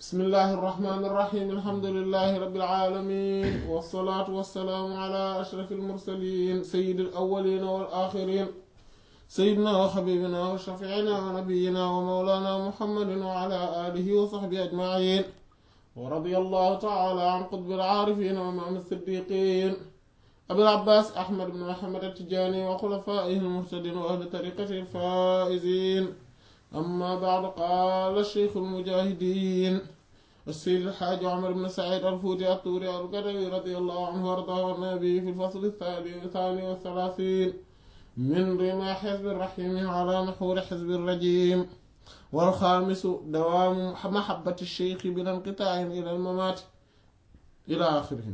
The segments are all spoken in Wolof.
bismillahi irrahmani irrahim alhamdulilahi rabbil alamin wassalaatu wassalaamu ala ashraf almursalin sayidi alawalina wal axirin sayidina wa xabibina wa shafiina wa nabiyina wa mawlana muhammadin wa ala alihi wa saxbihi ajmain wa radiya allahu taala an qutbi alcaarifin wa imaam alsiddiqin abil abbas ahmad ibn muhammad attijaani wa xulafaihi almuhtadin wa ahli tariqati alfaizin أما بعد قال الشيخ المجاهدين السيد الحاج عمر بن سعيد الفوتي الطوري القدوي رضي الله عنه وارضاه النبي في الفصل الثاني والثلاثين من رمى حزب الرحيم على نحور حزب الرجيم والخامس دوام محبة الشيخ بلا انقطاع إلى الممات إلى آخره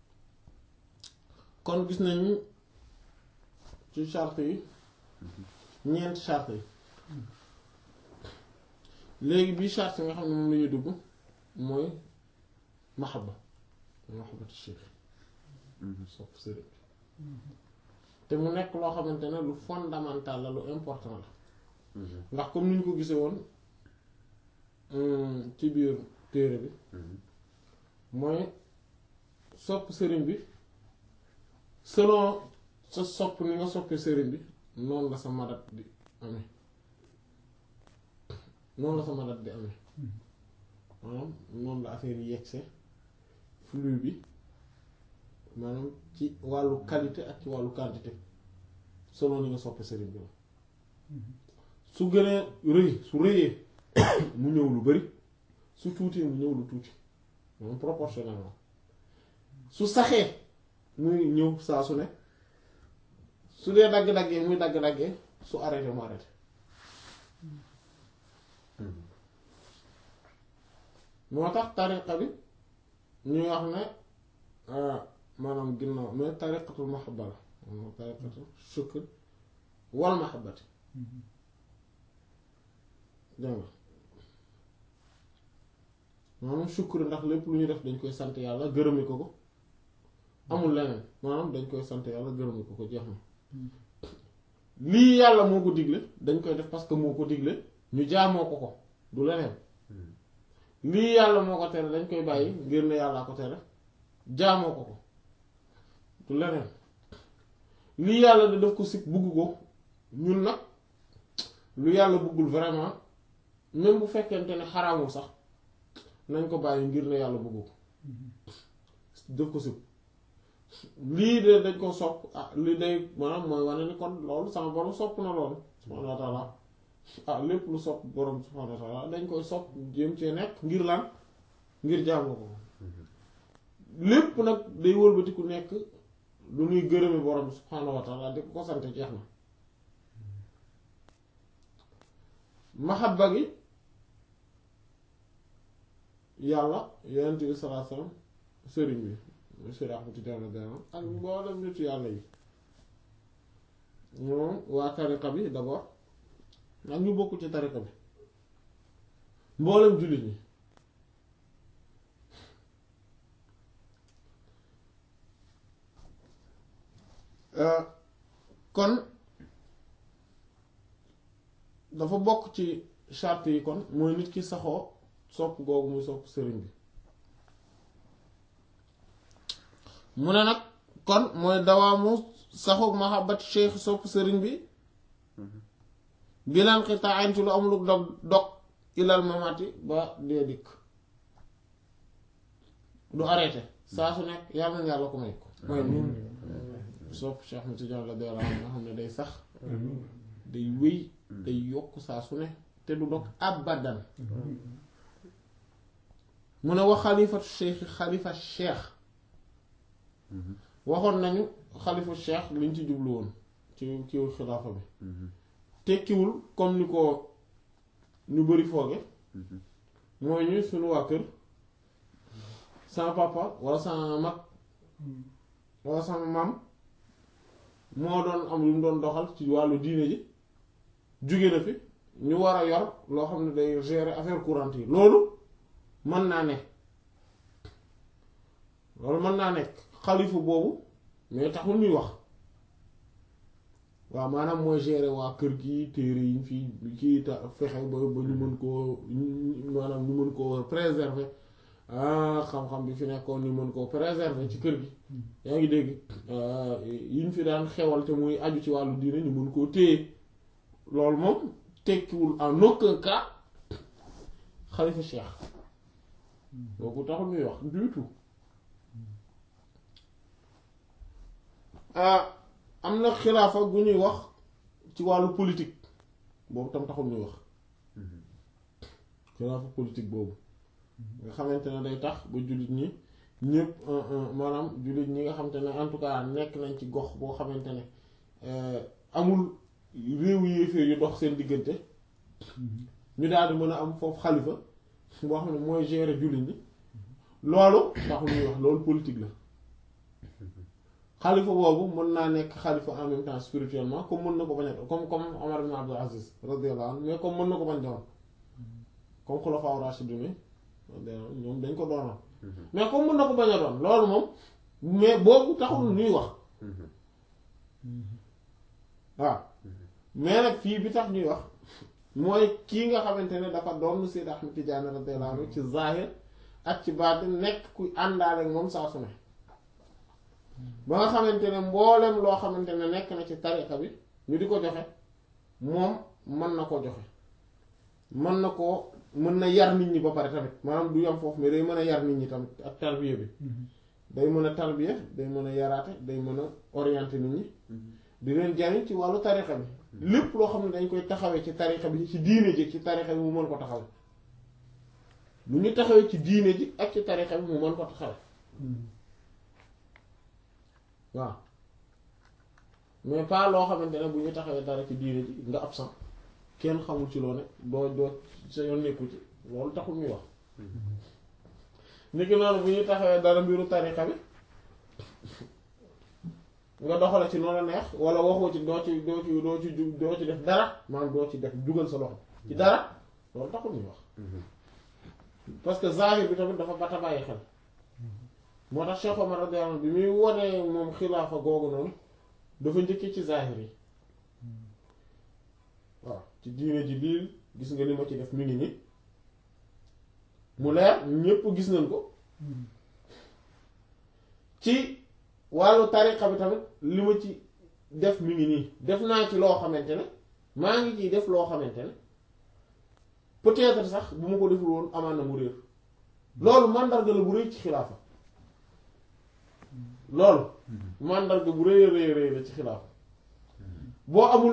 kon gis nañu ci charte yi ñeenti charte yi léegi bii charte nga xam ne moom la ñuy dugg mooy mahabba mahabbatu cheikh sopp sëriñ te mu nekk loo xamante ne lu fondamental la lu important la ndax comme ni ñu ko gisee woon ci biir téere bi mooy sopp sëriñ bi selon sa sopp ni nga soppee sëriñ bi noonu la sa madat di amee noonu la sama dat di amee maanaam noonu la affaire yi yegse flux bi maanaam ci wàllu qualité ak ci wàllu quantité selon ni nga soppe sëriñ bi la su gënee rëy su rëyee mu ñëw lu bari su tuutee mu ñëw lu tuuti moom proportionnellement su saxee muy ñëw saa su ne su dee dagg-daggee muy dagg-daggee su arrêté mu arrêté moo tax tariqa bi ñuy wax ne maanaam ginnaaw mais tariqatul mahabba la moom tariqatul shukr wal mahabbati dégg nga maanaam shukr ndax lépp lu ñuy def dañ koy sant yàlla gërëmi ko ko amul leneen maanaam dañ koy sant yàlla gërëmi ko ko jeex na lii yàlla moo ko digle dañ koy def parce que moo ko digle ñu jaamoo ko ko du leneen lii yàlla moo ko tere dañ koy bàyyi ngir ne yàllaa ko tere jaamoo ko ko du leneen lii yàlla da def ko sikk bugg ko ñun nag lu yàlla buggul vraiment même bu fekkente ne xaraamul sax nañ ko bàyyi ngir ne yàlla bugg ko def ko sikk lii de dañ ko sopp ah lii day maanaam mooy wane ni kon loolu sama borom sopp na loolu subhaanahu wa taala ah lépp lu sopp borom subhaanahu wa taala dañ koy sopp jéem cee nekk ngir lan ngir jaamu ko lépp nag day wëlbatiku nekk lu ñuy gërëmi borom subhaanahu wa taala di ko ko sant jeex na mahabba gi yàlla yonent bi sallallahu alayhi wasallam sëriñ bi monsieur Ahmad Tidiane Dana ak mboolem nitu yàlla yi moom waa tariqa bi d'abord ak ñu bokk ci tariqa bi mboolem jullit ñi kon dafa bokk ci charte yi kon mooy nit ki saxoo sopp googu muy sopp sëriñ bi mu ne nag kon mooy dawaamu saxoog mahabbat cheikh sopp sëriñ bi bilan xitaan ci lu am lu dog dog ilal mamati ba dee dikk du arrêté saa su nekk yàlla na yàlla ko may ko mooy nun sopp Cheikh Ahmed Tidiane la dee nga xam ne day sax day wéy day yokk saa su ne te du dog abadan mu ne wax xalifatu cheikh xalifa cheikh waxoon nañu xalifa cheikh liñ ci jublu woon ci kiw xilaafa bi tekkiwul comme ni ko ñu bari fooge mooy ñu suñu waa kër sama papa walla sama mag walla sama maam moo doon am lu mu doon doxal ci wàllu diine ji jóge na fi ñu war a yor loo xam ne day gérer affaire courante yi loolu mën naa ne loolu mën naa nekk xalifa boobu mais taxul ñuy wax waaw maanaam mooy gérer waa kër gi téere yi fi kii ta fexe ba ba ñu mën koo maanaam ñu mën mën koo préserver ah xam-xam bi fi nekkoon ñu mën koo préserver ci kër gi yaa ngi dégg yi ñu fi daan xewal te muy aju ci wàllu diine ñu mën koo téye loolu moom tekkiwul en aucun cas xalifa cheikh boobu taxul ñuy wax du tout am na xilaafa gu ñuy wax ci wàllu politique boobu tam taxul ñuy wax xilaafa politique boobu nga xamante ne day tax ba jullit ñi ñëpp maanaam jullit ñi nga xamante ne en tout cas nekk nañ ci gox boo xamante ne amul réew yéefee yu dox seen diggante ñu daal di mën a am foofu xalifa boo xam ne mooy gérer jullit ñi loolu taxul ñuy wax loolu politique la xalifa boobu mën naa nekk xalifa en même temps spirituellement comme mën na ko bañ a comme comme Omar ibn Abdul Aziz radiyallahu anhu mais comme mën na ko bañ doon comme xulafaa rashidun ñoom dañ ko doonoon mais comme mën na ko bañ a doon loolu moom mais boobu taxul ñuy wax waaw mais nag fii bi tax ñuy wax mooy kii nga xamante ne dafa doon Sayyid Ahmad Tidiane radiyallahu anhu ci zahir ak ci baatin nekk kuy àndaale ak moom saa su ne ba nga xamante ne mboolem loo xamante ne nekk na ci tariqa bi ñu di ko joxe moom mën na koo joxe mën na koo mën na yar nit ñi ba pare tamit maanaam du yam foofu mais day mën a yar nit ñi tamit ak tarbiya bi day mën a tarbiya day mën a yaraate day mën a orienter nit ñi di leen jariñ ci wàllu tariqa bi lépp loo xam ne dañ koy taxawee ci tariqa bi ci diine ji ci tariqa bi mu mën ko taxawe lu ñu taxawee ci diine ji ak ci tariqa bi mu mën ko taxawe waaw mais pas loo xamante ne bu ñu taxawee dara ci diine ji nga absent kenn xamul ci loo ne doo doo sa yoon nekku ci loolu taxul ñuy wax niki noonu bu ñu taxawee dara mbiru tariqa bi nga doxale ci noonu neex wala waxoo ci doo ci doo ci doo ci doo ci def dara maanaam doo ci def jugal sa loxo ci dara loolu taxul ñuy wax parce que zahir bi tamit dafa bata bàyyi xel moo tax Cheikh Omar radiyallahu anhu bi muy wonee moom xilaafa googu noonu dafa njëkkee ci zahir yi waaw ci diine ji lii gis nga li ma ci def mi ngi nii mu leer ñépp gis nañ ko ci wàllu tariqa bi tamit li ma ci def mi ngi nii def naa ci loo xamante ne maa ngi ciy def loo xamante ne peut-être sax bu ma ko deful woon amaan na mu réer loolu màndarga la bu rëy ci xilaafa loolu màndarga bu rëy rëy rëy la ci xilaafa boo amul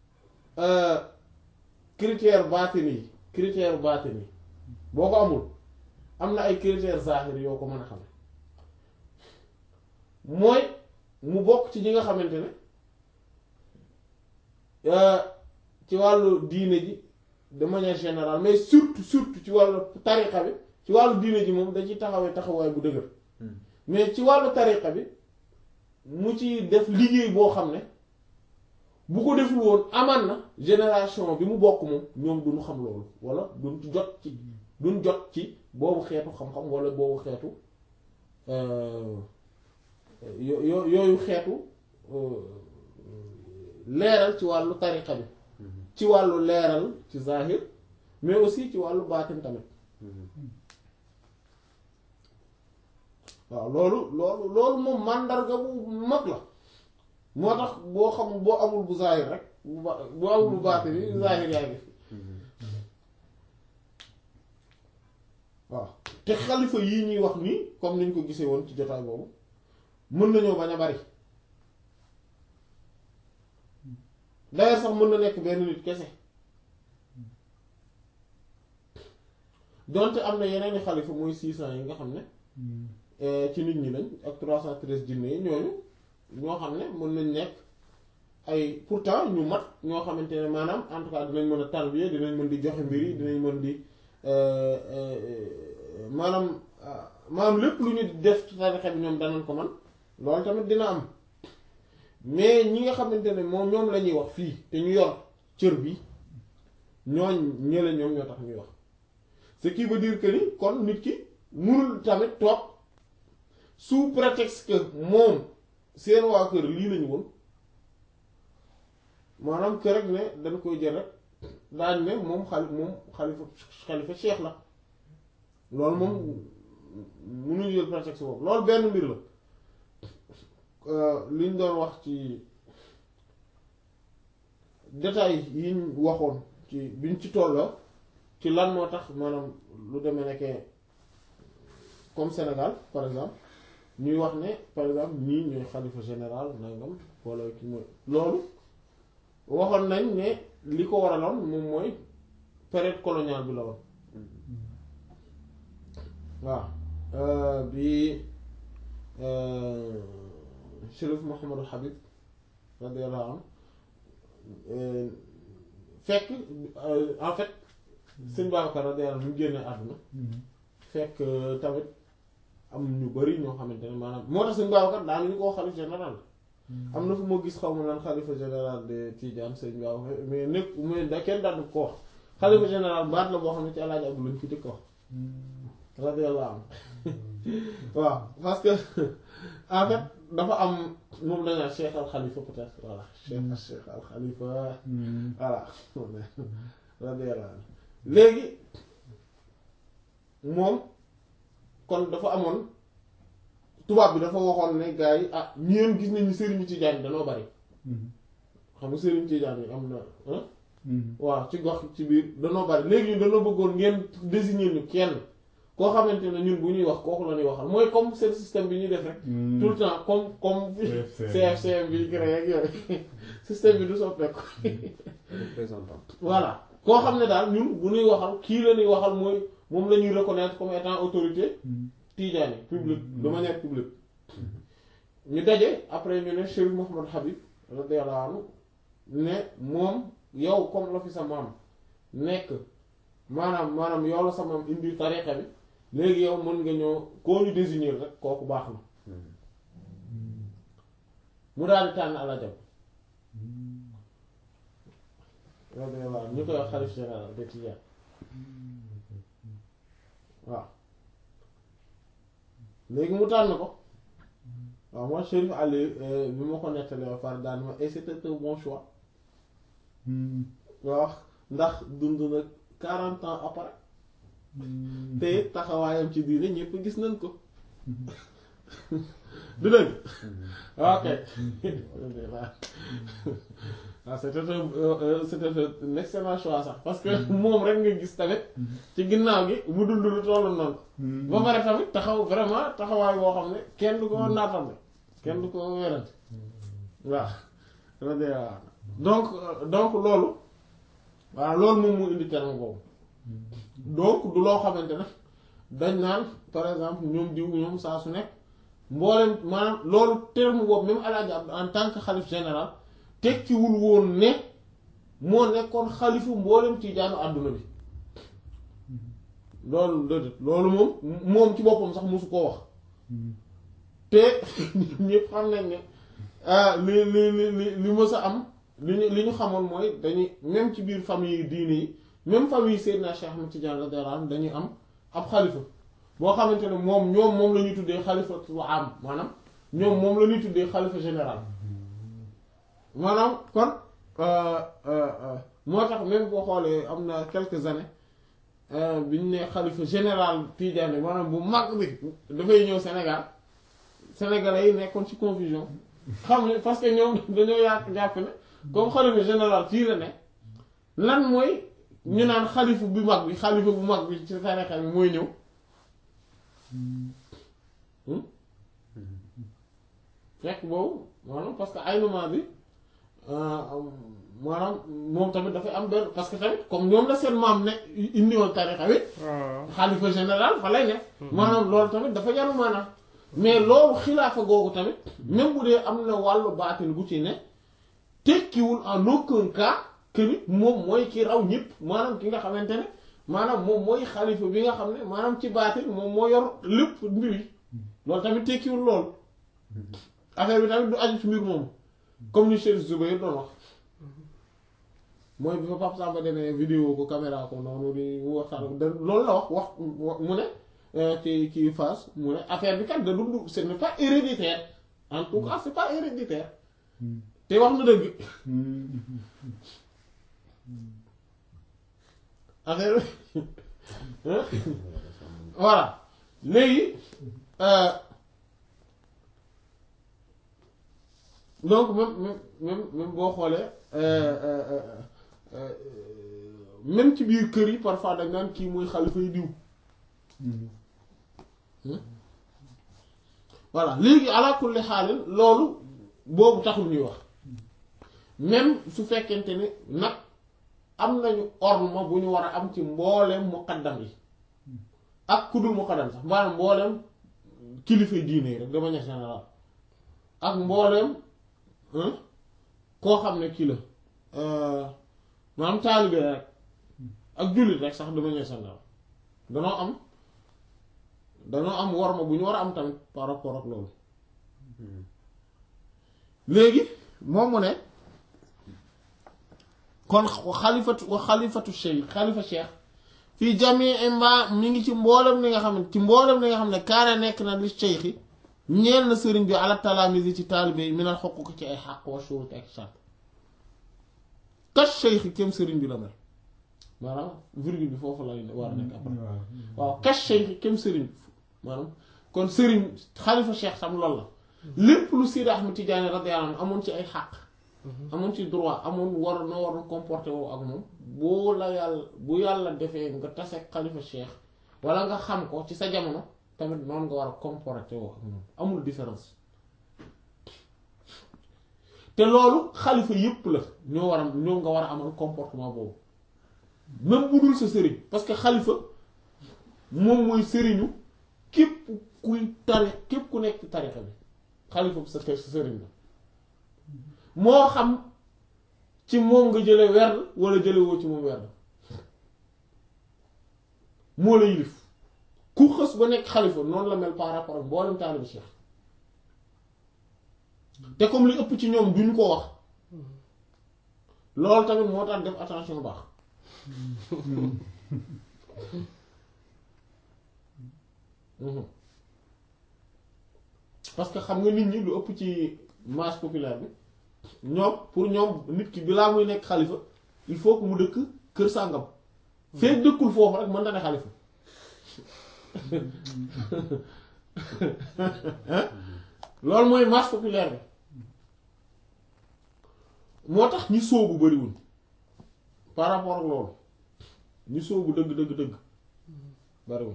critère baatini yi critère baatini yi boo ko amul am na ay critère zahir yoo ko mën a xam mooy mu bokk ci ñi nga xamante ne ci wàllu diine ji de manière générale mais surtout surtout ci wàllu tariqa bi ci wàllu diine ji moom da ci taxawee taxawaay bu dëgër mais ci wàllu tariqa bi mu ci def liggéey boo xam ne bu ko deful woon aman na génération bi mu bokk moom ñoom duñu xam loolu wala duñ ci jot ci duñ jot ci boobu xeetu xam-xam wala boobu xeetu yo- yo- yooyu xeetu leeral ci wàllu tariqa bi ci wàllu leeral ci zahir mais aussi ci wàllu baatin tamit waaw loolu loolu loolu moom màndarga bu mag la moo tax boo xam boo amul bu zahir rek bu ba boo amul bu baatin yi zahir yaa ngi fi waaw te xalifa yii ñuy wax nii comme niñ ko gisee woon ci jotaay boobu mën nañoo bañ a bari d'ailleurs sax mën na nekk benn nit kese donte am na yeneen i xalifa mooy six cent yi nga xam ne ci nit ñi lañ ak trois cent treize jinne yi ñooñu ñoo xam ne mën nañ nekk ay pourtant ñu mat ñoo xamante ne maanaam en tout cas dinañ mën a tarbiya dinañ mën di joxe mbir yi dinañ mën di maanaam maanaam lépp lu ñu def ci tarixa bi ñoom danañ ko man loolu tamit dina am mais ñi nga xamante ne moom ñoom la ñuy wax fii te ñu yor cër bi ñooñ ñële ñoom ñoo tax ñuy wax ce qui veut dire que ni kon nit ki mënul tamit toog sous prétexte que moom seen waa kër lii lañu woon maanaam kër rek ne dañ koy jël rek daañ ne moom xali moom xalifa xalifa cheikh la loolu moom mënuñu jël prétexte boobu loolu benn mbir la liñ doon wax ci détails yiñ waxoon ci biñ ci tolloo ci lan moo tax maanaam lu demee nekkee comme Sénégal par exemple ñuy wax ne par exemple ñii ñooy xalifa général nangam wala ki mooy loolu waxoon nañ ne li ko waraloon moom mooy période coloniale bi la woon waaw bi Chérif Mouhamadou Habib radiyallahu anhu fekk en fait sëñ Babacar radiyallahu anhu mu génne àdduna fekk tamit am ñu bari ñoo xamante ne maanaam moo tax sëñ Babacar daal ñu ko wax xalif général am na fu ma gis xaw ma naan xalifa général de Tidiane sëñ Babacar mais nekk mais da kenn daal ko wax xalifa général baat la boo xam ne ci Alaaji Abdu lañ fi jëkk wax radiyallahu anhu waaw parce que en fait dafa am moom dañaa Cheikh al Khalifa peut-être voilà Cheikh Cheikh al Khalifa voilà radiyallahu anhu léegi moom kon dafa amoon tubaab bi dafa waxoon ne gars yi ah ñeen gis nañu sëriñu Tijaan yi danoo bari xam nga sëriñu Tijaan yi am na waaw ci gox ci biir danoo bari léegi ñu danoo bëggoon ngeen désigner ñu kenn koo xamante ne ñun bu ñuy wax kooku la ñuy waxal mooy comme seen système bi ñuy def rek tout le temps comme comme CFCM bi créé ak yooyu système bi du soppeeku représentant voilà koo xam ne daal ñun bu ñuy waxal kii la ñuy waxal mooy moom la ñuy reconnaître comme étant autorité tijaani publique de manière publique ñu daje après ñu ne Chérif Mouhamad Habib radiyallahu anhu ne moom yow comme la fi sa maam nekk maanaam maanaam yow la sa maam indi tariqa bi léegi yow mën nga ñëw koo ñu désigner rek kooku baax na mu daal di tànn alajab radiyallahu anhu ñu koy wax xalif général de Tijaan waaw léegi mu tànn ko waaw moi Chérif Ali bi ma ko nettalee ba pare daan ma et c'était un bon choix waaw ndax dund na quarante ans après te taxawaayam ci diine ñëpp gis nañ ko du dëgg ok waaw c'était un c'était un excellent choix sax parce que moom rek nga gis tamit ci ginnaaw gi mu dund lu tollu noonu ba pare tamit taxaw vraiment taxawaay boo xam ne kenn du ko naatame kenn du ko werante waaw donc donc loolu waaw loolu moom mu indi terme boobu donc du loo xamante ne dañ naan par exemple ñoom diw ñoom saa su nekk mboolem maanaam loolu terme boobu même Alaaji Abdu en tant que xalif général tekkiwul woon ne moo nekkoon xalifu mboolem tiijaanu àdduna bi loolu déedéet loolu moom moom ci boppam sax mosu koo wax te ñëpp xam nañ ne li li li li li mës a am li ñu li ñu xamoon mooy dañuy même ci biir famille diine yi même famille Seydina Cheikh Ahmed Tidiane radiyallahu anhu dañuy am ab xalifa boo xamante ne moom ñoom moom la ñuy tuddee xalifatul am maanaam ñoom moom la ñuy tuddee xalifa général maanaam kon moo tax même boo xoolee am na quelques années bi ñu ne xalifa général Tidiane maanaam bu mag bi dafay ñëw Sénégal sénégalais yi nekkoon ci confusion xam ne parce que ñoom dañoo yàq jàpp ne comme xalifa général fii la ne lan mooy ñu naan xalifa bu mag bi xalifa bu mag bi ci tarixa bi mooy ñëw fekk boobu maanaam parce que ay moment bi maanaam moom tamit dafay am benn parce que tamit comme ñoom la seen maam ne indiwoon tarixa bi xalifa général fa lay ne maanaam loolu tamit dafa yaru maanaam mais loolu xilaafa googu tamit même bu dee am na wàllu baatin bu ci ne tekkiwul en aucun cas que ni moom mooy ki raw ñëpp maanaam ki nga xamante ne maanaam moom mooy xalifa bi nga xam ne maanaam ci baatin moom moo yor lépp mbir yi loolu tamit tekkiwul loolu affaire bi tamit du aju ci mbir moomu comme ni Cheikh Zoubair doon wax mooy bi fa Pape Samba demee vidéo ko caméra ko noonu di mu waxtaan da loolu la wax wax mu ne ci ci phase mu ne affaire bi kat da dund ce n'est pas héréditaire en tout cas c'est pas héréditaire te wax na dëgg affaire voilà léegi euh, donc même même même même boo xoolee euh, euh, euh, euh, même ci biir kër yi parfois dañ naan kii mooy xalifa yi diw voilà léegi ala kulli xaalin loolu boobu taxul ñuy wax même su fekkente ne nag am nañu orma bu ñu war a am ci mbooleem muqaddam yi ak ku dul muqaddam sax maanaam mbooleem kilifa diine yi rek de manière générale ak mbooleem hein, koo xam ne kii la euh, maanaam taalibe rek ak jullit rek sax de manière générale danoo am danoo am worma bu ñu war a am tamit par rapport ak loolu léegi moom mu ne kon xalifatu wa xalifatu cheikh xalifa cheikh fii jamii mbaa mi ngi ci mboolem li nga xam ne ci mboolem li nga xam ne kaana nekk na li cheikh yi ñeel na sëriñ bi ala talaamis yi ci taalibe yi minal xokk ko ci ay xàq wa shurut ak shart kas cheikh yi kem sëriñ bi la mel maanaam virgule bi foofu lay war a nekk après waaw kas cheikh yi kem sëriñ bi maanaam kon sëriñ xalifa cheikh sam loolu la lépp lu Sidi Ahmed Tidiane radiyallahu anhu amoon ci ay xàq amoon ci droit amoon war na war na comporté woo ak moom boo la yàlla bu yàlla defee nga tase xalifa cheikh wala nga xam ko ci sa jamono tamit noonu nga war a comporté woo ak moom amul différence te loolu xalifa yépp la ñoo war a ñoo nga war a amal comportement boobu même bu dul sa sëriñ parce que xalifa moom mooy sëriñu képp kuy tari képp ku nekk ci tarixa bi xalifa bi sa kër sa sëriñ la moo xam ci moom nga jële werd wala jële woo ci moom werd moo la yilif ku xës ba nekk xalifa noonu la mel par rapport ak mboolem taalibu cheikh te comme li ëpp ci ñoom duñ ko wax loolu tamit moo tax def attention baax Mhm. parce que xam nga nit ñi lu ëpp ci masse populaire bi ñoom pour ñoom nit ki bilaa muy nekk xalifa il faut que mu dëkk kër sàngam fekk dëkkul foofu rek mën na ne xalifa loolu mooy masse populaire bi moo tax ñi sóobu bariwuñ par rapport ak loolu ñi sóobu dëgg dëgg dëgg bariwuñ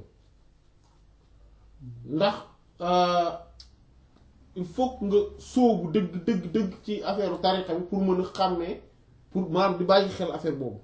ndax euh, il faut que nga sóobu dëgg dëgg dëgg ci affaire tariqa bi pour mën a xàmmee pour maanaam di bàyyi xel affaire boobu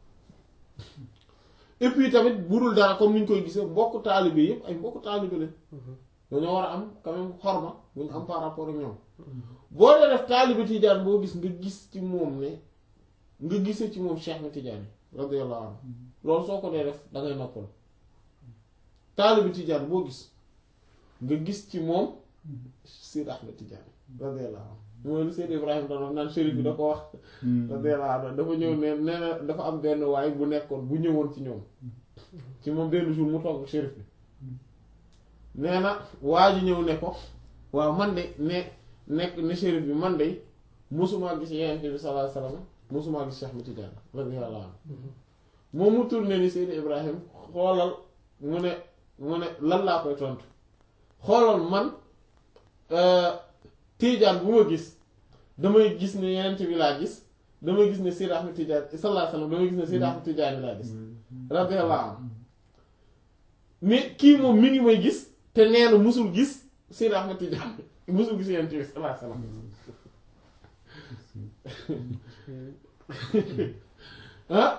et puis tamit bu dul dara comme ni ñu koy gisee mbokk taalibe yëpp ay mbokk taalibe lañ dañoo war a am quand même xorma bu ñu am par rapport ak ñoom boo dee def taalibe Tijaan boo gis nga gis ci moom ne nga gisee ci moom Cheikh na Tijaan radiyallahu anhu loolu soo ko dee def da ngay noppal taalibe Tijaan boo gis nga gis ci moom Seydi Ahmed Tidiane radiyallahu anhu mooy lu Seydi Ibrahima doon wax naan shérif bi da ko wax radiyallahu anhu dafa ñëw ne nee na dafa am benn waay bu nekkoon bu ñëwoon ci ñoom ci moom benn jour mu toog ak shérif bi nee na waa ji ñëw ne ko waaw man de ne nekk ne shérif bi man de mosumaa gis Yonent bi sallallahu alayhi wasallam mosumaa gis Cheikh Ahmed Tidiane radiyallahu anhu moom mu tourné ni Seydi Ibrahima xoolal mu ne mu ne lan laa koy tontu xoolal man Tiijaan bu ma gis damay gis ne Yonent bi laa gis damay gis ne Seydi Ahmed Tidiane sallallahu alayhi wasallam damay gis ne Seydi Ahmed Tidiane laa gis radiyallahu anhu mais kii moom mi ngi may gis te nee na musul gis Seydi Ahmed Tidiane musul gis Yonent bi sallallahu alayhi wasallam ah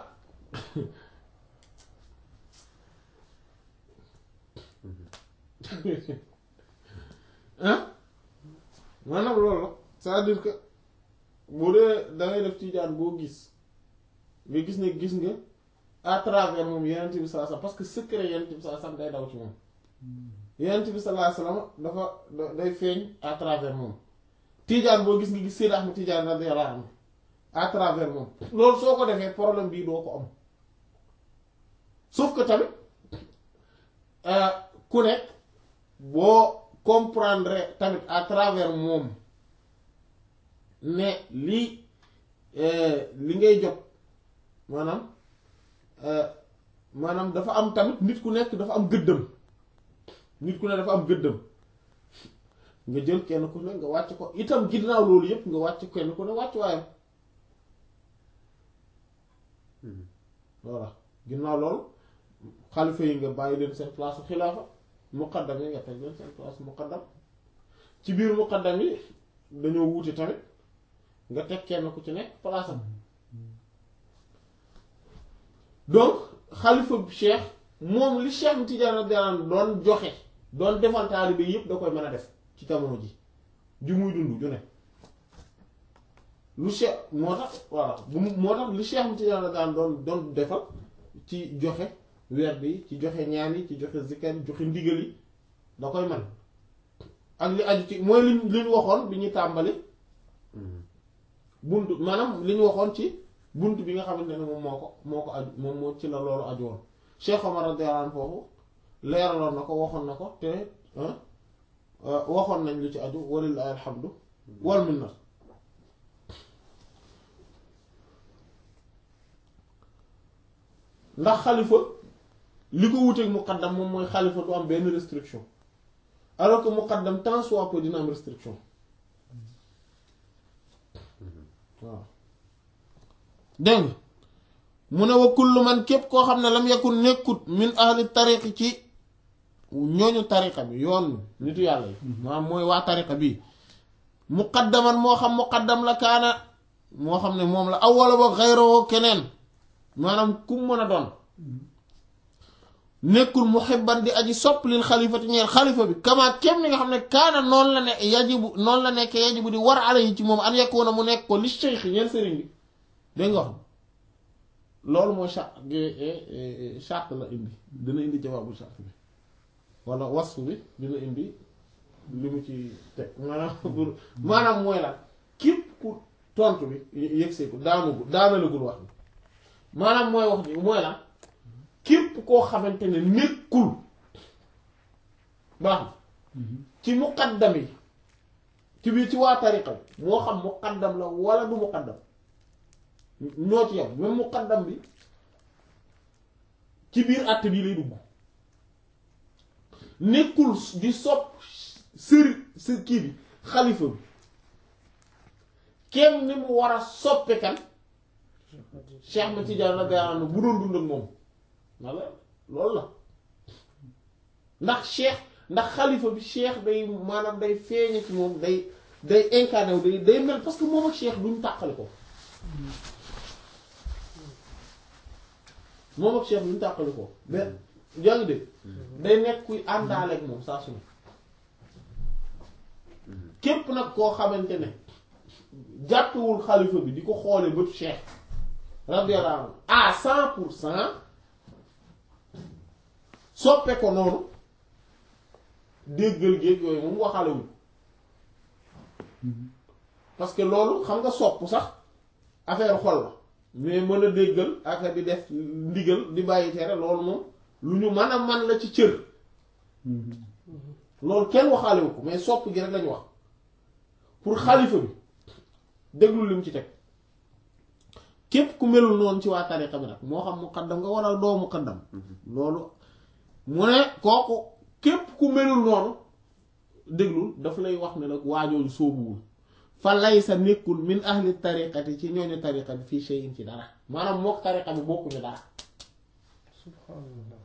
ah maanaam loolu la c'est-à-dire que bu dee da ngay def tijaan boo gis nga gis ne gis nga à travers moom yenent bi sallallahu alayhi wasallam parce que secret yenent bi sallallahu alayhi wasallam day daw ci moom yenent bi sallallahu alayhi wasallam dafa da- day feeñ à travers moom tijaan boo gis nga gis Seydi Ahmed Tijaan radiyallahu anhu à travers moom loolu soo ko defee problème bii doo ko am sauf que tamit ku nekk boo comprendre tamit à travers moom ne li li ngay jot maanaam maanaam dafa am tamit nit ku nekk dafa am gëddëm nit ku ne dafa am gëddëm nga jël kenn ku ne nga wàcc ko itam ginnaaw loolu yépp nga wàcc kenn ku ne wàcc waayam voilà ginnaaw loolu xalifa yi nga bàyyi leen seen place su xilaafa muqaddam yi nga teg leen seen place muqaddam ci biir muqaddam yi dañoo wuute tamit nga teg kenn ku ci nekk place am donc xalifa bi cheikh moom li cheikh Tidiane radiyallahu anhu doon joxe doon defal taalibe yépp da koy mën a def ci jamono ji ju muy dund ju ne lu cheikh moo tax voilà bu mu moo tax li cheikh Tidiane radiyallahu anhu doon doon defal ci joxe werd yi ci joxe ñaan yi ci joxe zikar yi joxe ndigal yi da koy man ak li aju ci mooy li li ñu waxoon bi ñuy tàmbali bunt maanaam li ñu waxoon ci bunt bi nga xamante ne moom moo ko moo ko aju moom moo ci la loolu aju woon Cheikh Omar radiyallahu anhu foofu leeraloon na ko waxoon na ko te waxoon nañ lu ci aju walillahi alhamdu wal minna ndax xalifa li ko wuteeg muqaddam moom mooy xalifa du am benn restriction alors que muqaddam tant soit peu dina am restriction waaw dégg nga mu ne wa kullu man képp koo xam ne lam yakun nekkut min ahli tariqi ci ñooñu tariqa bi yoon nitu yàlla yi maanaam mooy waa tariqa bi muqaddaman moo xam muqaddam la kaana moo xam ne moom la awwala ba xayroo keneen maanaam kum mën a doon nekkul muhibban di aji sopp lil xalifati ñeel xalifa bi kama kem ni nga xam ne kaana noonu la ne yajibu noonu la nekk yajibu di war ala yi ci moom an yakuna mu nekk ko li cheikh ñeel sëriñ bi dégg nga wax loolu mooy chart charte la indi dina indi jawaabu charte bi wala wasfu bi dina indi li mu ci teg maanaam pour maanaam mooy la képp ku tontu bi yëgsee ko daanagul daanalagul wax bi maanaam mooy wax bi mooy la képp koo xamante ne nekkul baax ci muqaddam yi ci biir ci waa tariqa bi moo xam muqaddam la wala du muqaddam ñoo ci yam même muqaddam bi ci biir àtt bii lay dugg nekkul di sopp sëri sër kii bi xalifa bi kenn ni mu war a soppe kan Cheikh Ahmed Tidiane radiyallahu anhu bu doon dund ak moom walla loolu la ndax cheikh ndax xalifa bi cheikh day maanaam day feeñe ci moom day day incarné wu day day mel parce que moom ak cheikh duñ tàqali ko moom ak cheikh duñ tàqali ko mais yaa ngi dégg day nekk kuy àndaale ak moom saa su ne képp nag koo xamante ne jàppewul xalifa bi di ko xoole bët cheikh radiyallahu anhu à cent pour cent soppe ko noonu déggal géeg yooyu moom waxalewul parce que loolu xam nga sopp sax affaire xol la mais mën a déggal affaire di def ndigal di bàyyi tere loolu moom lu ñu mën a man la ci cër loolu kenn waxaalewu ko mais sopp gi rek lañu wax pour xalifa bi déglu li mu ci teg képp ku melul noonu ci waa tariqa bi nag moo xam muqaddam nga waral doo muqaddam loolu mu ne kooku képp ku melul noonu déglul daf lay wax ne nag waajooju sóobuwul fa lay sa nekkul min ahli tariqati ci ñooñu tariqa bi fii shay'in ci dara maanaam mook tariqa bi bokkuñu dara subhanallah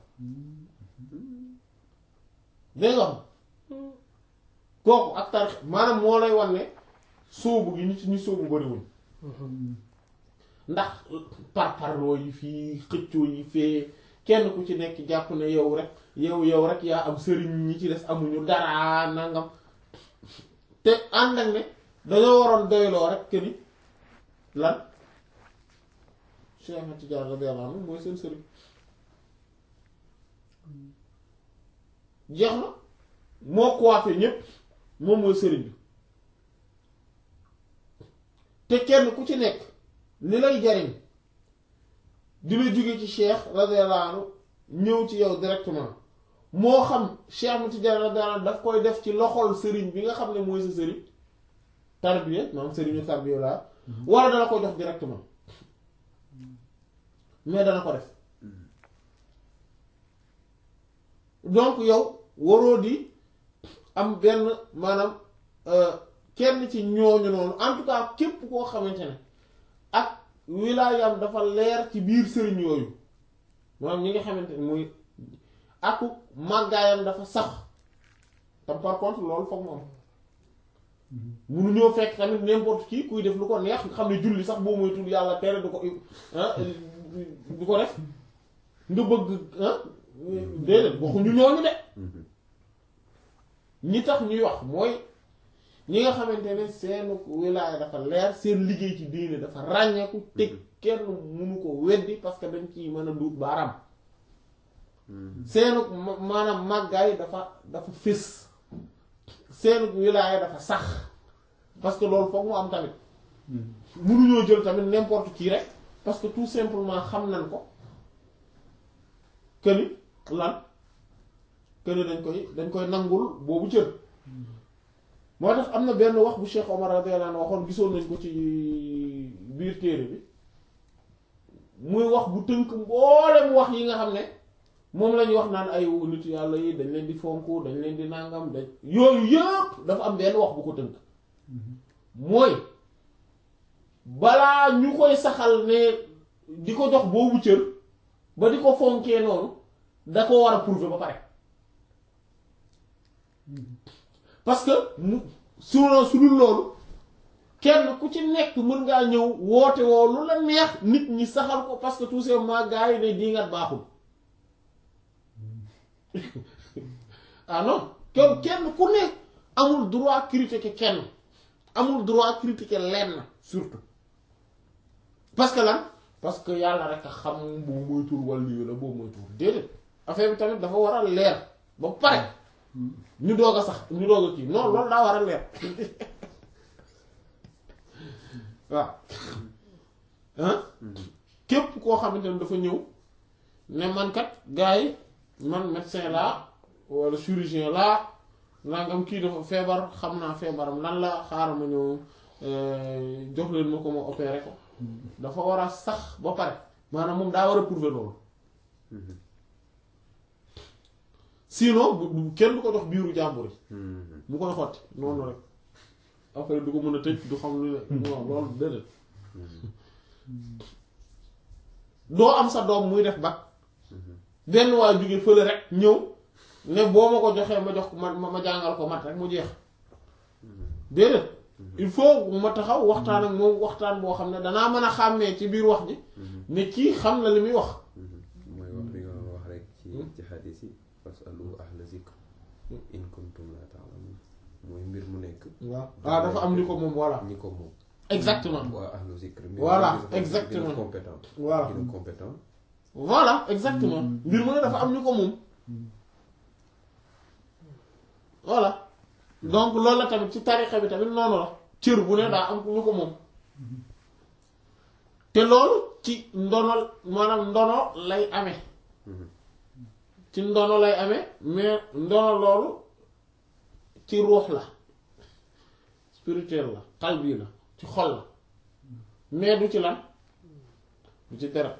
dégg nga kooku ak tariqa maanaam moo lay wan ne sóobu gi ñu ci ñu sóobu bariwuñ ndax par parloo yi fii xëccoo yi fee kenn ku ci nekk jàpp ne yow rek yow yow rek yaa am sëriñ ñi ci des amuñu dara nangam te ànd ak ne dañoo waroon doyloo rek que ni lan Cheikh Ahmed Tidiane radiyallahu anhu mooy seen sëriñ jeex na moo coiffé ñépp moom mooy sëriñ bi te kenn ku ci nekk li lay jariñ di la jóge ci cheikh radiyallahu anhu ñëw ci yow directement moo xam cheikh Ahmed Tidiane radiyallahu anhu daf koy def ci loxol sëriñ bi nga xam ne mooy sa sëriñ tarbiya maanaam sëriñu tarbiya laa wala dana ko jox directement mais dana ko def donc yow waroo di am benn maanaam kenn ci ñooñu noonu en tout cas képp koo xamante ne ak wilaayam dafa leer ci biir sëriñ yooyu maanaam ñi nga xamante ne muy aku màggaayam dafa sax tam par contre loolu foog mu am munu ñoo fekk tamit n'importe qui kuy def lu ko neex nga xam ne julli sax boo moytul yàlla tere du ko du ko def nga bëgg ah déedéet waxuñu ñooñu de ñi tax ñuy wax mooy ñi nga xamante ne seen wilaaya dafa leer seen liggéey ci diine dafa ràññeeku teg kenn munu ko weddi parce que dañ ci mën a duut baaraam seenu maanaam màggaay dafa dafa fés seenu wilaaya dafa sax parce que loolu foog mu am tamit munuñoo jël tamit n'importe qui rek parce que tout simplement xam nañ ko këni lan këni dañ koy dañ koy nangul boobu cër moo tax am na benn wax bu Cheikh Omar radiyallahu anhu waxoon gisoon nañ ko ci biir téere bi muy wax bu tënk mboolem wax yi nga xam ne moom la ñuy wax naan ay nit yàlla yi dañ leen di fonk dañ leen di nangam dañ yooyu yëpp dafa am benn wax bu ko tënk mooy balaa ñu koy saxal ne di ko jox boobu cër ba di ko fonkee noonu da ko war a prouver ba pare parce que mu sinon su dul loolu kenn ku ci nekk mën ngaa ñëw woote woo lu la neex nit ñi saxal ko parce que tout simplement gars yi ne diingat baaxul ah non kon kenn ku ne amul droit critiquer kenn amul droit critiquer lenn surtout parce que lan parce que yàlla rek a xam boobu mooy tur wàllu yi la boobu mooy tur déedéet affaire bi tamit dafa war a leer ba pare ñu doog a sax ñu doog a kii non loolu daa war a leer waaw ah képp koo xamante ne dafa ñëw ne man kat gars yi man médecin laa wala chirurgien laa nangam kii dafa feebar xam naa feebaram lan la xaaral ma ñëw jox leen ma ko ma opéré ko dafa war a sax ba pare maanaam moom daa war a prouver loolu sinon bu kenn du ko jox biiru jàmbur yi mu koy xotti noonu rek après du ko mën a tëj du xam lu ne non loolu déedéet doo am sa doom muy def bac benn waa jóge fële rek ñëw ne boo ma ko joxee ma jox ko ma ma jàngal ko mat rek mu jeex déedéet il faut ma taxaw waxtaan ak moom waxtaan boo xam ne danaa mën a xàmmee ci biir wax ji ne kii xam na li muy wax mooy wax bi nga wax rek ci ci xadis yi fasalu ahla zikr in kuntum la ta'lamun mooy mbir mu nekk waaw ah dafa am ni ko moom voilà ñi ko moom exactement waa ahlu zikr Voilà, gën a- exactement. gën a compétent voilà gën a compétent voilà exactement mbir mu ne dafa am ñu ko moom voilà donc loolu la tamit ci tarixa bi tamit noonu la cër bu ne daa am ñu ko moom te loolu ci ndono maanaam ndono lay amee ci ndono lay amee mais ndono loolu ci ruux la spirituel la xalbi la ci xol la mais du ci lan du ci deret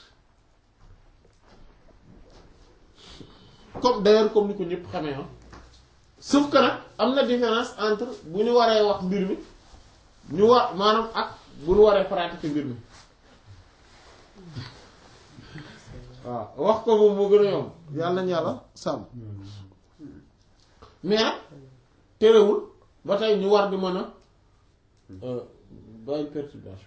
comme d'ailleurs comme ni ko ñëpp xamee ah sauf que nag am na différence entre bu ñu waree wax mbir mi ñu war maanaam ak bu ñu waree pratiquer mbir mi waaw wax ko moom moo gën a yomb yàlla nañu yàlla sàmm mais nag terewul ba tey ñu war di mën a bàyyi perturbation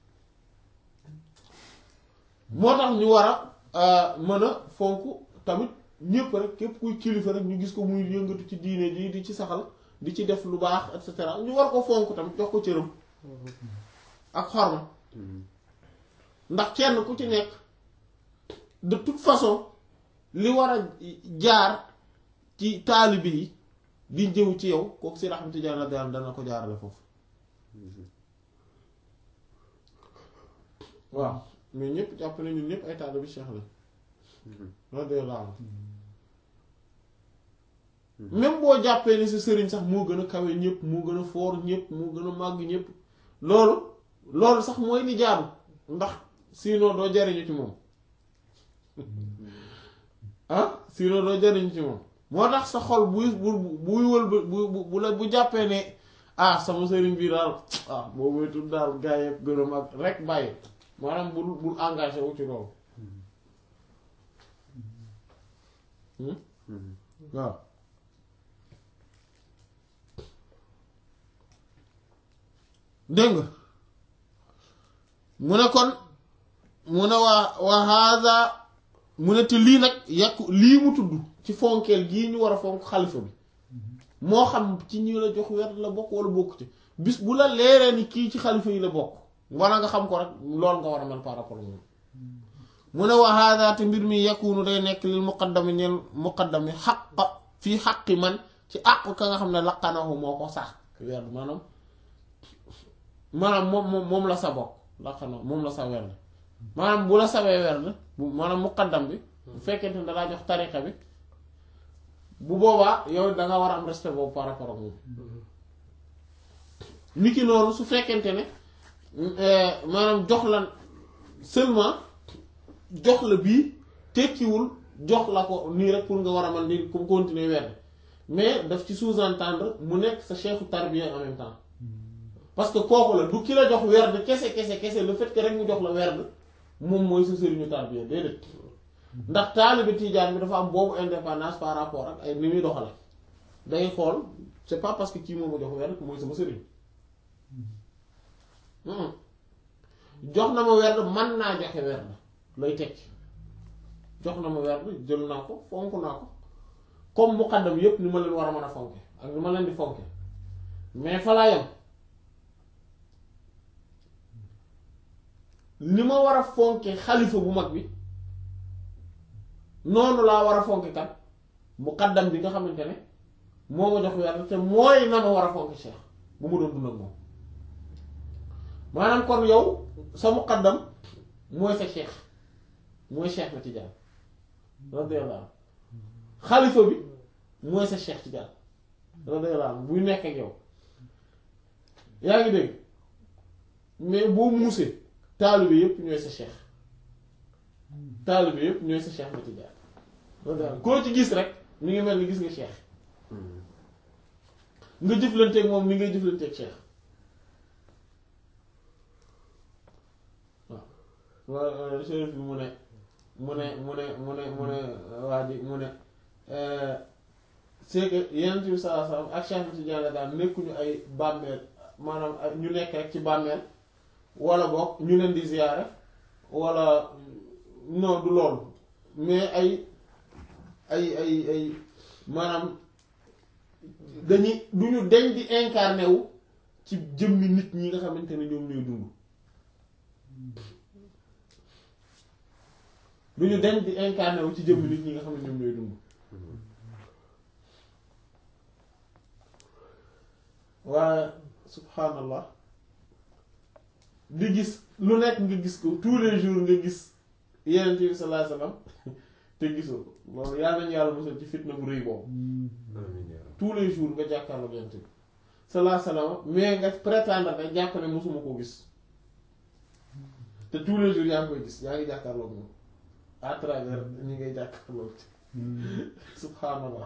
bi moo tax ñu war a mën a fonk tamit ñépp rek képp kuy kilifa rek ñu gis ko muy yëngatu ci diine ji di ci saxal di ci def lu baax et cetera ñu war ko fonk tamit jox ko cëram ak xorma ndax kenn ku ci nekk de toute façon li war a jaar ci taalibe yi di jëw ci yow kooku si raxmati jaara daal dana ko jaarale foofu waaw mais ñëpp jàpp ne ñun ñëpp ay taalibe Cheikh la radiyallahu anhu même boo jàppee ni sa sëriñ sax moo gën a kawe ñëpp moo gën a foor ñëpp moo gën a màgg ñëpp loolu loolu sax mooy li jaadu ndax sinon doo jariñu ci moom ah sinon doo jariñu ci moom moo tax sa xol buy bu buy wël bu bu bu la bu jàppee ne ah sama sëriñ bi daal ah boobu wetu daal gaa yi gërëm ak rek bàyyi maanaam bul bul engagé wu ci loolu waaw dégg nga mu ne kon mu ne waa waa haada mu ne te lii nag yàqu lii mu tudd ci fonkeel gii ñu war a fonk xalifa bi moo xam ci ñi la jox werd la bokk wala bokk ci bis bu la leeree ni kii ci xalifa yi la bokk wala nga xam ko rek loolu nga war a mel par rapport ak moom mu ne waa haada te mbir mi yakunu day nekk lil muqaddami ñeel muqaddami xaq fii xaqi man ci àq ka nga xam ne laqanahu moo ko sax werd maanaam maanaam moom moom moom la sa bokk laqanahu moom la sa werd maanaam bu la sawee werd bu maanaam muqaddam bi bu fekkente ne dalaa jox tariqa bi bu boobaa yow da nga war a am respect boobu par rapport ak moom niki noonu su fekkente ne maanaam jox la seulement jox la bii tekkiwul jox la ko nii rek pour nga war a man di ko continuer werd mais daf ci sous-entendre mu nekk sa cheikhu tarbiya en même temps parce que kooku la du ki la jox werd kese kese kese le fait que rek mu jox la werd moom mooy sa sëriñu tarbiya déedéet ndax taalibe tiijaan bi dafa am boobu indépendance par rapport ak ay ni muy doxale day xool c'est pas parce que kii moom ma jox werd mooy sama sëriñ jox na ma werd man naa joxe werd lay teg jox na ma werd jël naa ko fonk naa ko comme muqaddam yépp ni ma leen war a mën a fonke ak ni ma leen di fonke mais fa laa yam ni ma war a fonke xalifa bu mag bi noonu laa war a fonke kat muqaddam bi nga xamante ne moo ma jox werd te mooy na ma war a fonke cheikh bu ma doon dund ak moom maanaam kon yow sa muqaddam mooy sa cheikh mooy cheikh na Tijaan radiyallahu anhu xalifa bi mooy sa cheikh Tijaan radiyallahu anhu buy nekk ak yow yaa ngi dégg mais boo muusee taalibe yépp ñooy sa cheikh taalibe yépp ñooy sa cheikh na Tijaan radiyallahu anhu koo ci gis rek mi ngi mel ni gis nga cheikh nga jëflanteeg moom ni ngay jëflanteeg cheikh waaw chérif bi mu ne mu ne mu ne mu ne mu ne waa ji mu ne c'est que yenent bi sallallahu alayhi wasallam ak Cheikh Tidiane daal nekkuñu ay bàmmeel maanaam ñu nekk rek ci bàmmeel wala boog ñu leen di ziyaare wala non du loolu mais ay ay ay ay maanaam dañuy du ñu deñ di incarné wu ci jëmmi nit ñi nga xamante ne ñoom ñooy dund du ñu deñ di incarné wu ci jëmmi nit ñi nga xam ne ñoom ñooy dund waaye subhanallah di gis lu nekk nga gis ko tous les jours nga gis yeneen bi sallallahu alayhi wasallam te gisoo loolu yàlla nañu yàlla musal ci fitna bu rëy boobu tous les jours nga jàkkaarloo yeneen bi sallallahu alayhi wasallam mais nga prétendre rek jàpp ne mosuma koo gis te tous les jours yaa ngi koy gis yaa ngi jàkkaarloo moom à travers ñi ngay jàkkaarloo ci subhanallah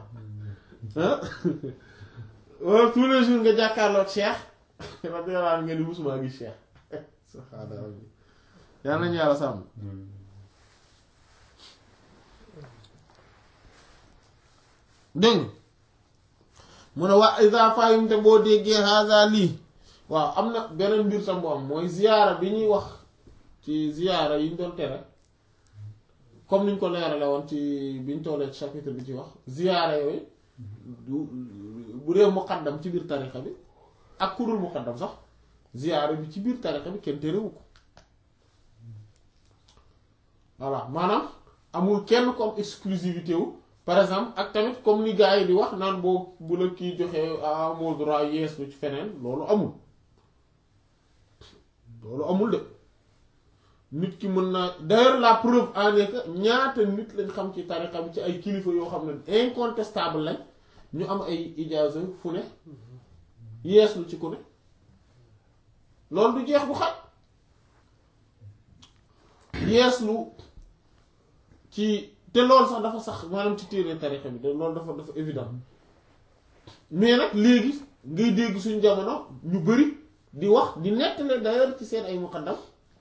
ah tous les jours nga jàkkaarloo Cheikh radiyallahu anhu nga ni musuma gis Cheikh subhanallah yal nañu yàlla sàmm dégg mu ne waa isa fahimte boo déggee haza lii waaw am na beneen mbir tam bu am mooy ziyaara bi ñuy wax ci ziyaara yi ñu doon tere comme niñ ko leerale woon ci biñ tollee ci chapitre bi ci wax ziyaara yooyu du bu dee muqaddam ci biir tarixa bi ak kurul muqaddam sax ziyaara bi ci biir tarixa bi kenn terewu ko voilà maanaam amul kenn comme exclusivité wu par exemple ak tamit comme ni gars yi di wax naan boo bu la kii joxee amoo droit yees lu ci feneen loolu amul loolu amul de nit ki mën naa d'ailleurs la preuve en est que ñaata nit lañ xam ci tariqa bi ci ay kilifa yoo xam ne incontestable lañ ñu am ay ijaaza fu ne yeeslu ci ku ne loolu du jeex bu xat yeeslu ci te loolu sax dafa sax maanaam ci téere tarixa bi de loolu dafa dafa évident mais nag léegi ngay dégg suñu jamono ñu bari di wax di nettali d'ailleurs ci seen ay muqaddam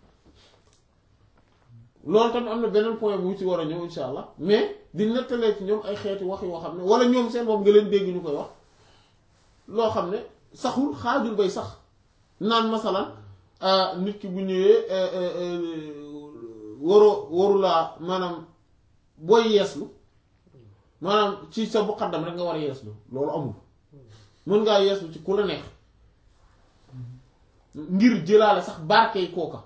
loolu tamit am na beneen point bu ci war a ñëw insha allah mais di nettalee ci ñoom ay xeeti wax yoo xam ne wala ñoom seen bopp nga leen dégg ñu koy wax loo xam ne saxul xaajul bay sax naan masalan nit ki bu ñëwee waroo warulaa maanaam booy yeeslu maanaam ci sa muqaddam rek nga war a yeeslu loolu amul mën ngaa yeeslu ci ku la neex ngir jëlaale sax barkey kooka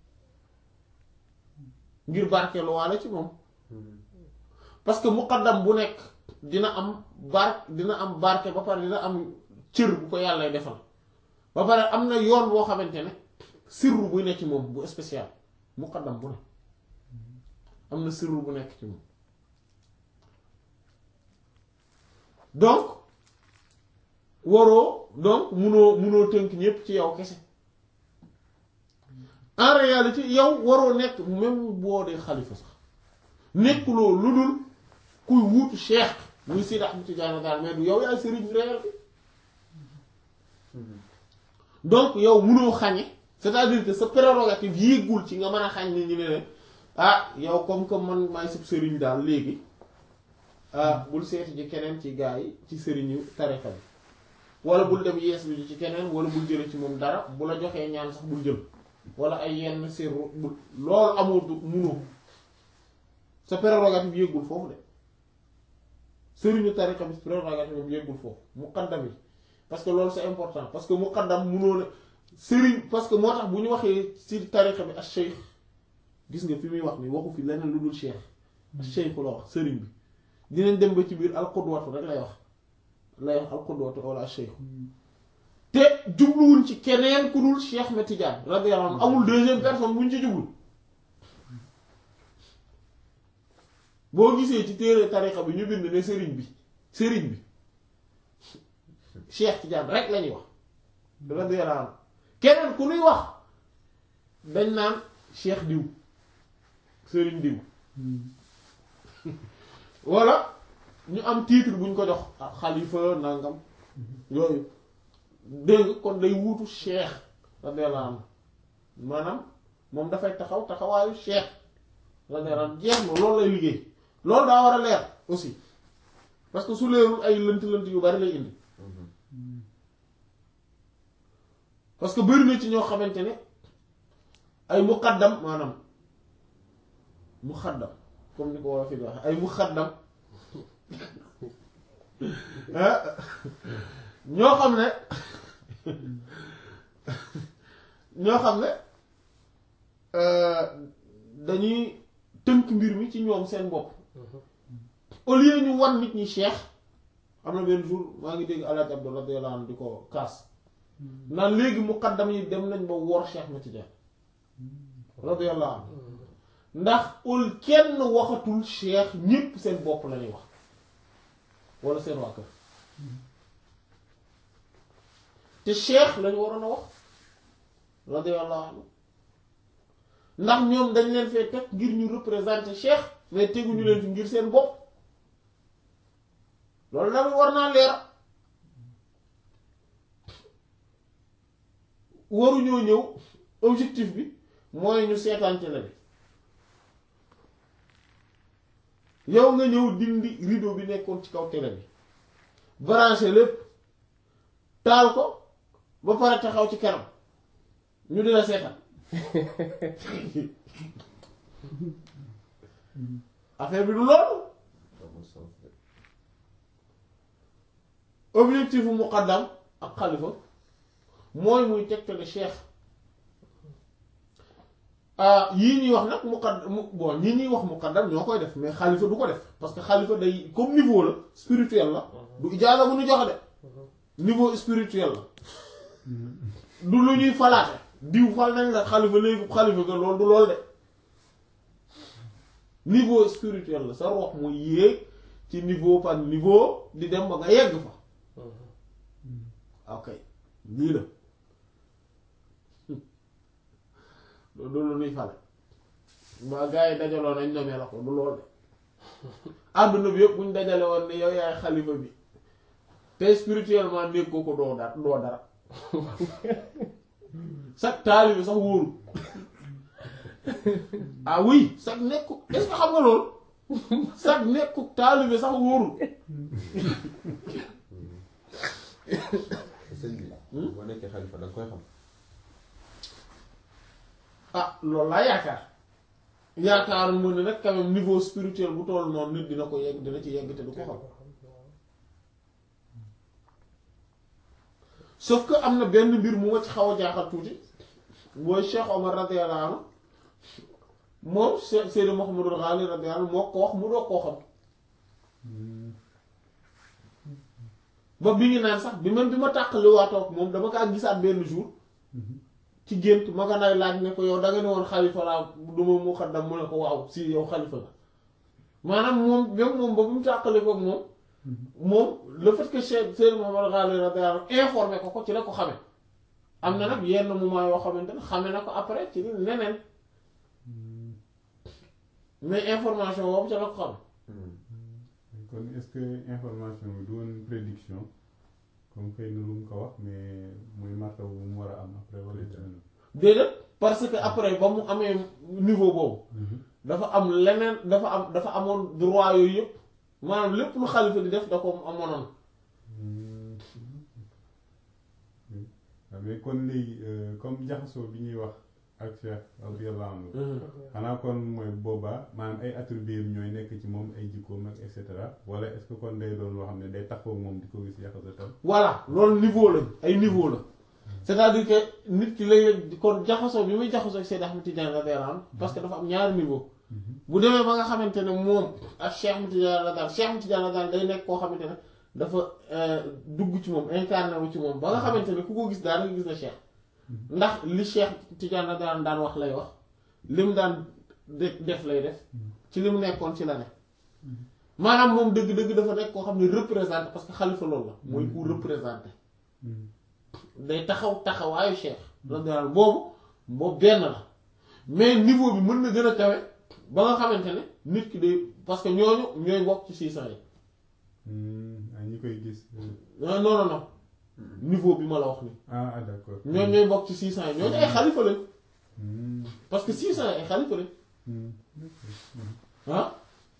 ngir barkeelu waale ci moom parce que muqaddam bu nekk dina am bar dina am barke ba pare dina am cër bu ko yàlla defal ba pare am na yoon boo xamante ne sirru buy nekk ci moom bu spécial muqaddam bu ne am na sirru bu nekk ci moom donc waroo donc munoo munoo tënk ñépp ci yow kese en réalité yow waroo nekk même boo dee xalifa sax nekkuloo lu dul kuy wuutu cheikh muy Seydi Ahmad Tidiane daal mais du yow yaay sëriñ réel bi donc yow munoo xañe c'est-à-dire que sa prérogative yéegul ci nga mën a xañ ni ñu ne ne ah yow comme que man maay sab sëriñ daal léegi ah bul seeti ji keneen ci gaa yi ci sëriñu tarixa bi wala bul dem yees lu ji ci keneen wala bul jële ci moom dara bu la joxee ñaan sax bul jël wala ay yenn sirru bul loolu amoo du munoo sa prérogative yéegul foofu de sëriñu tarixa bi prérogative am yéegul foofu muqaddam yi parce que loolu c'est important parce que muqaddam munoo ne sëriñ parce que moo tax bu ñu waxee ci tarixa bi ak cheikh gis nga fi muy wax ni waxu fi leneen lu dul cheikh ak cheikh la wax sëriñ bi dinañ dem ba ci biir alqudwatu rek lay wax lay wax alqudwatu wala cheikh te jubluwuñ ci keneen ku dul cheikh ma Tidiane radiyallahu anhu amul deuxième personne bu ñu ci jublu boo gisee ci téere tarixa bi ñu bind ne sëriñ bi sëriñ bi cheikh Tidiane rek lañuy wax radiyallahu anhu keneen ku nuy wax dañ naan cheikh diw sëriñ diw walla ñu am titre buñ ko jox ak xalifa nangam yooyu dégg kon day wuutu cheikh radiyallahu anhu maanaam moom dafay taxaw taxawaayu cheikh radiyallahu anhu jeex na loolu lay liggéey loolu daa war a leer aussi parce que su leerul ay lënt-lënt yu bari lay indi parce que bari na ci ñoo xamante ne ay muqaddam maanaam muqaddam comme ni ko war a fi di wax ay muqaddam ñoo xam ne ñoo xam ne dañuy tënk mbir mi ci ñoom seen bopp au lieu ñu wan nit ñi cheikh am na benn jour maa ngi dégg alaaj Abdou radiyallahu anhu di ko kaas naan léegi muqaddam yi dem nañ ba wor cheikh ma Tidiane radiyallahu anhu ndax ul kenn waxatul cheikh ñépp seen bopp lañuy wax wala seen waa kër te cheikh lañu waroon a wax radiyallahu anhu ndax ñoom dañ leen fee teg ngir ñu représenter cheikh mais teguñu leen fi ngir seen bopp loolu daal war naa leer waruñoo ñëw objectif bi mooy ñu seetaan télé bi yow nga ñëw dindi rideau bi nekkoon ci kaw télé bi branché lépp taal ko ba pare taxaw ci kanam ñu dina seetaan affaire bi du loolu objectif bu muqaddam ak xalifa mooy muy tegtale cheikh yii ñuy wax nag muqaddam bon ñii ñuy wax muqaddam ñoo koy def mais xalifa du ko def parce que xalifa day comme niveau la spirituel la du ijaaza bu ñu joxe de niveau spirituel la du lu ñuy falaate diw fal nañ la xalifa léegi xalifa ga loolu du lool de niveau spirituel la sa rox mooy yéeg ci niveau par niveau di dem ba nga yegg fa ok lii la loolu lu ñuy fale ba gars yi dajaloo nañ nomee la ko du lool de àdduna bi yëpp buñ dajale woon ne yow yaay xalifa bi te spirituellement néeg ko ko doo dara doo dara sax taalibe sax wóoru ah oui sax nekku est-ce que xam nga loolu sax nekku taalibe sax wóoru sëñ bi boo nekkee xalifa da nga koy xam ah loolu laa yaakaar yaakaar mu ne nag quand même niveau spirituel bu toll noonu nit dina ko yegg dina ci yegg te du ko xam sauf que am na benn mbir mu ma ci xaw a jaaxal tuuti mooy Cheikh Omar radiyallahu anhu moom Cheikh Seydou Mouhamadul Ghali radiyallahu anhu moo ko wax mu doog koo xam ba bi ngi naan sax bi man bi ma tàqali waatoog moom dama kaa gisaat benn jour ci gént ma nga nay laaj ne ko yow da nga ne woon xalifa laa du ma mu xaddam mu ne ko waaw si yow xalifa la maanaam moom même moom ba bu mu tàqali ko moom moom le fait que Cheikh Seydou Mouhamadul Ghali radiyallahu anhu informé ko ko ci la ko xame am na nag yenn moment yoo xamante ne xame na ko après ci neneen mais information boobu ca la ko xam kon est-ce que information bi du woon prédiction comme xëy na lu mu ko wax mais muy marta bu mu war a am après wala tamit. déedéet parce que après ba mu amee niveau boobu dafa am leneen dafa am dafa amoon droit yooyu yëpp maanaam lépp lu xalifa di def da ko amoon waaw mais kon léegi comme jaxasoo bi ñuy wax ak Cheikh radiyallahu anhu xanaa kon mooy boobaa maanaam ay attributs ñooy nekk ci moom ay jikkoom ak et cetera wala est-ce que kon day doon loo xam ne day taxaw moom di ko gis jaxasoo voilà loolu niveau lañ ay niveau la c'est-à-dire que nit ki léeg kon jaxasoo bi muy jaxasoo ak Seydi Ahmed Tidiane radiyallahu anhu parce que dafa am ñaari niveau bu demee ba nga xamante ne moom ak Cheikh Ahmed Tidiane radiyallahu Cheikh Ahmed Tidiane radiyallahu day nekk koo xamante ne dafa dugg ci moom incarné wu ci moom ba nga xamante ne ku ko gis daal nga gis na Cheikh ndax li Cheikh Tidiane radiyallahu daan wax lay wax li mu daan def lay def ci li mu nekkoon ci la ne maanaam moom dëgg-dëgg dafa nekk koo xam ne représenté parce que xalifa loolu la mooy ku représenté day taxaw taxawaayu Cheikh radiyallahu boobu boobu benn la mais niveau bi mën na gën a kawe ba nga xamante ne nit ki day parce que ñooñu ñooy bokk ci six cent yi ah ñi koy gis. non non non niveau bi ma la wax ni ah ah d'accord. ñooñu ñooy bokk ci six cent yi ñooñu ay xalifa lañ parce que six cent yi ay xalifa lañ ah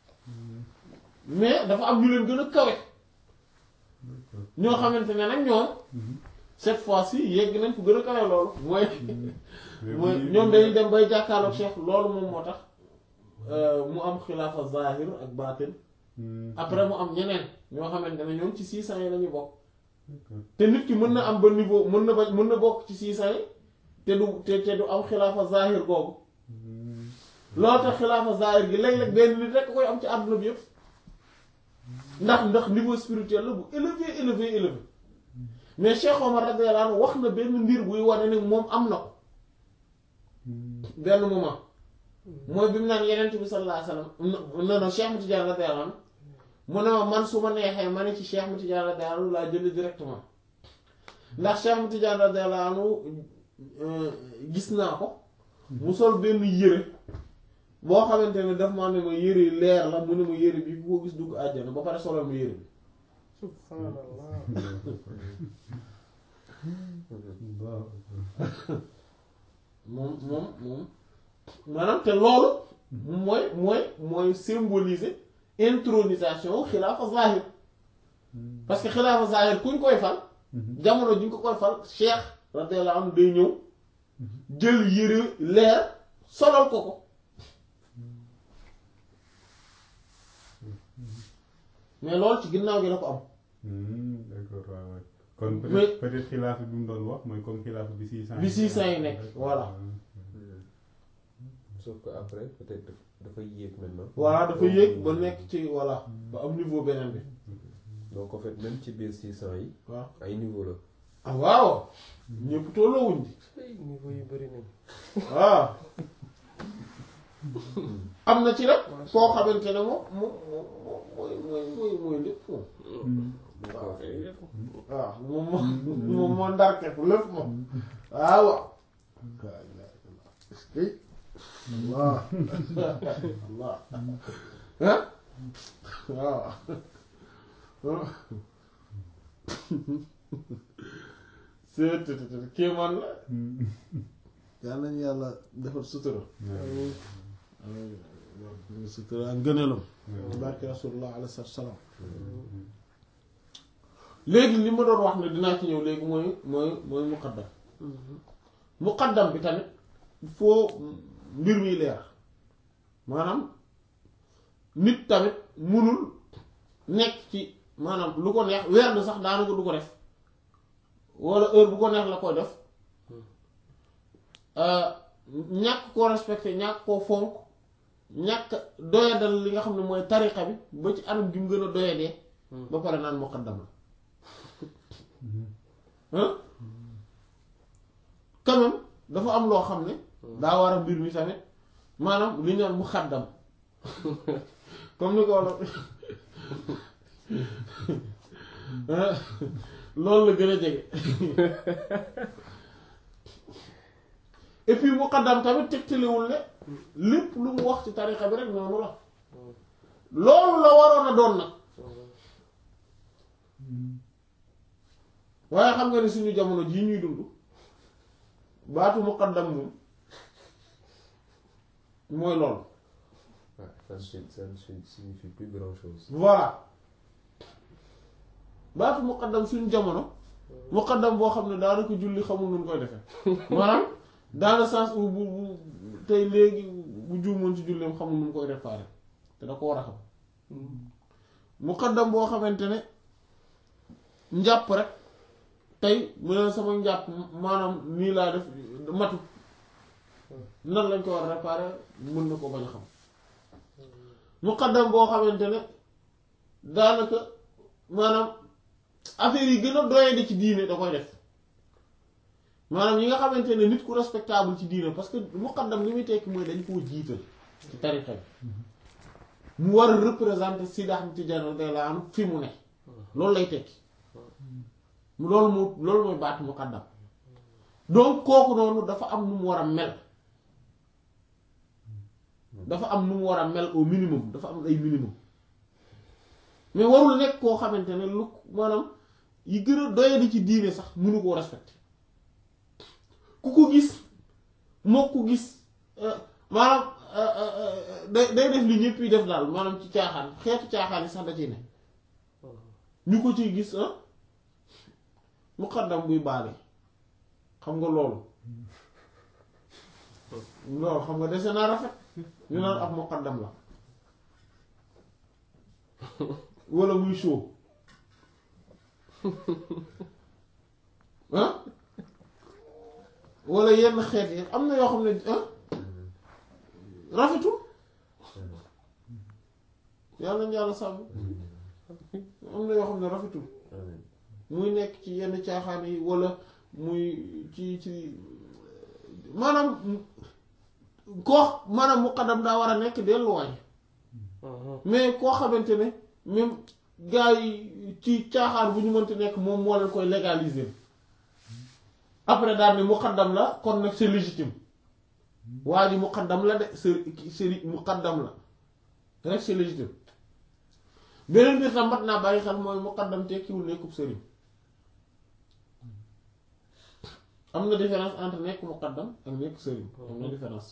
mais dafa am ñu leen gën a kawe ñoo xamante ne nag ñoom cette fois-ci yegg nañ ko gën a kawe loolu mooy mooy ñoom dañuy dem bay jàkkaarloog Cheikh loolu moom moo tax mu am xilaafa zahir ak baatin après mu am ñeneen ñoo xamante ne ñoom ci six cent yi la ñuy bokk te nit ki mën na am ba niveau mën na ba mën na bokk ci six cent yi te du te te du am xilaafa zahir googu loolu tax xilaafa zahir gi léeg-léeg benn nit rek koy am ci àdduna bi yëpp ndax ndax niveau spirituel la bu élevé élevé élevé mais Cheikh Omar radiyallahu anhu wax na benn mbir buy wane ne moom am na ko benn moment mooy bi mu naan yeneen bi sallallahu alayhi wasallam non non Cheikh Ahmed Tidiane radiyallahu anhu mu ne ma man su ma neexee ma ne ci Cheikh Ahmed Tidiane radiyallahu anhu laa jël directement ndax Cheikh Ahmed Tidiane radiyallahu anhu gis naa ko mu sol benn yére boo xamante ne daf maa ne ma yére leer la mu ne ma yére bi ku ko gis dugg àjjana ba pare solal ma yére bi subhanallah moom moom moom maanaam te loolu mooy mooy mooy symboliser intronisation xilaafa zahir parce que xilaafa zahir kuñ koy fal jamono juñ ko koy fal cheikh radiyallahu anhu day ñëw jël yére leer solal ko ko mais loolu ci ginnaaw gi la ko am d'accord waaw waaw kon Mais- peut-être peut-être xilaaf bi mu doon wax mooy comme xilaaf bi six cent bi six cent yi nekk voilà sauf que après peut-être daf- dafa yéeg maintenant. voilà dafa yéeg ba nekk ci voilà ba am niveau beneen bi donc en fait même ci biir 600 yi waaw ay niveau la. ah waaw ñëpp tolloowuñ di niveau yu bëri nañ waaw am na ci nag koo xamante ne moom moom moom moom mooy mooy mooy mooy lépp moom waaw waaw moom moo moom moo ndarke fu lépp moom waaw waaw Allah Allah ah waaw c'est kéemaan la yal nañu yàlla defal sutura sutura ak ngëneelam barke rasulullah alayhi salaam léegi li ma doon wax ne dinaa ci ñëw léegi mooy mooy mooy muqaddam muqaddam bi tamit il faut mbir mi leer maanaam nit tamit munul nekk ci maanaam lu ko neex weer na sax daanaka du ko def walla heure bu ko neex la koy def ñàkk koo respecté ñàkk koo fonk ñàkk doyadal li nga xam ne mooy tariqa bi ba ci anam gi mu gën a doyadee ba pare naan muqaddam la hein quand même dafa am loo xam ne daa war a mbir mi tamit maanaam li ñu naan muqaddam comme ni ko wala loolu la gën a jege et puis muqaddam tamit tegtalewul ne lépp lu mu wax ci tariqa bi rek noonu la loolu la waroon a doon nag waaye xam nga ni suñu jamono jii ñuy dund baatu muqaddam moom mooy loolu Ouais, ça ne signifie- ça ne signifie plus grand chose. voilà baatu muqaddam suñu jamono muqaddam boo xam ne daanaka julli xamul nu mu koy defee maanaam dans le sens où bu bu tey léegi bu juumoon ci julleem xamul nu mu koy réparer te da ko war a xam muqaddam boo xamante ne njàpp rek tey mu ne sama njàpp maanaam nii laa def matu nan lañ ko war a réparer mën na ko bañ a xam muqaddam boo xamante ne daanaka maanaam affaire yi gën a doyadi ci diine da koy def maanaam yi nga xamante ne nit ku respectable ci diine parce que muqaddam li muy tekki mooy dañ koo jiital ci tarixa bi mu war a représenter Sidi Ahmed Tidiane radiyallahu anhu fi mu ne loolu lay tekki loolu moo loolu mooy baatu muqaddam donc kooku noonu dafa am nu mu war a mel dafa am nu mu war a mel au minimum dafa am ay minimum mais warul nekk koo xamante ne lu maanaam yi gën a doyadi ci diine sax mënu koo respecté ku ko gis moo ko gis maanaam day day def li ñëpp yi def daal maanaam ci caaxaan xeetu caaxaan yi sax da ciy ne ñu ko ciy gis ah muqaddam buy baale xam nga loolu loolu xam nga dese naa rafet ñu naan ab muqaddam la wala muy show ah wala yenn xeet yi am na yoo xam ne ah rafetul yàlla nañu yàlla sàmm am na yoo xam ne rafetul Amiin. muy nekk ci yenn caaxaan yi wala muy ci ci maanaam koo maanaam muqaddam daa war a nekk delluwaay mais koo xamante ne même gars yi ci caaxaan bu ñu mënti nekk moom moo leen koy légaliser après daal ni muqaddam la kon nag c'est légitime waa ji muqaddam la de sëri sëri muqaddam la rek c'est légitime beneen mbir tam mat naa bàyyi xel mooy muqaddam tekkiwul nekkub sëriñ am na différence entre nekk muqaddam ak nekk sëriñ am na différence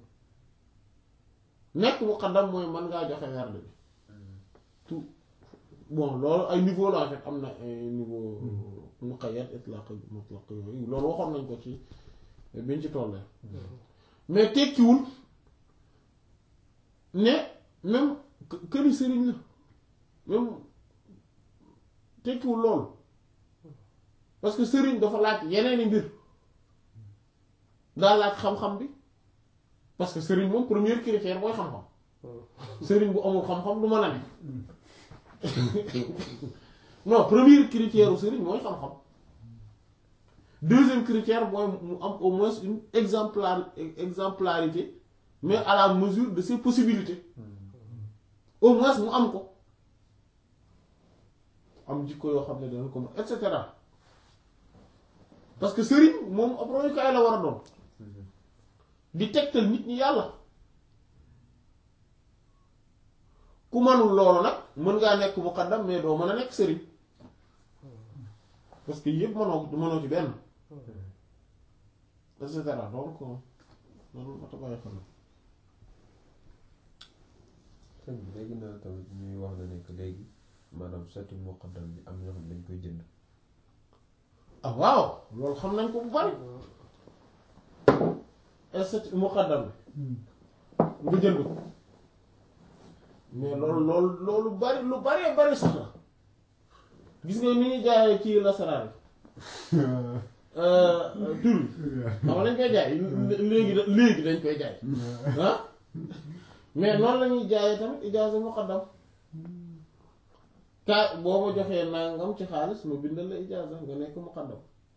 nekk muqaddam mooy mën ngaa joxe werd bi tout bon loolu ay niveau la en fait am na ay niveau muqayyad itlaq mutlaq yooyu loolu waxoon nañ ko ci biñ ci tollee mais tekkiwul ne même këri sëriñ la même tekkiwul loolu parce que sëriñ dafa laaj yeneeni mbir daa laaj xam-xam bi parce que sëriñ moom premier critère mooy xam-xam sëriñ bu amul xam-xam du mën a ne non premier critère u sëriñ mooy xam-xam deuxième critère mooy mu am au moins une exemplar exemplarité mais à la mesure de ses possibilités au moins mu am ko am jikko yoo xam ne dana ko mën et cetera parce que sëriñ moom ab royukaay la war a doon di tegtal nit ñi yàlla ku manul loolu nag mën ngaa nekk muqaddam mais doo mën a nekk sëriñ parce que yëpp mënoo mënoo ci benn et cetera donc loolu moo tax bàyyi xel sëñ bi léegi naa tamit ñuy wax na nekk léegi maanaam statut muqaddam bi am ñoo xam ne dañ koy jënd ah waaw loolu xam nañ ko bu bari est muqaddam bi nga jënd ko mais loolu loolu loolu bari lu baree bari sax la gis nga ni ñuy jaayee ci lasaraan yi tur yi xam nga dañ koy jaay léegi da- léegi dañ koy jaay ah mais noonu la ñuy jaayee tamit ijaaza muqaddam ka boo ma joxee nangam ci xaalis ma bindal la ijaaza nga nekk muqaddam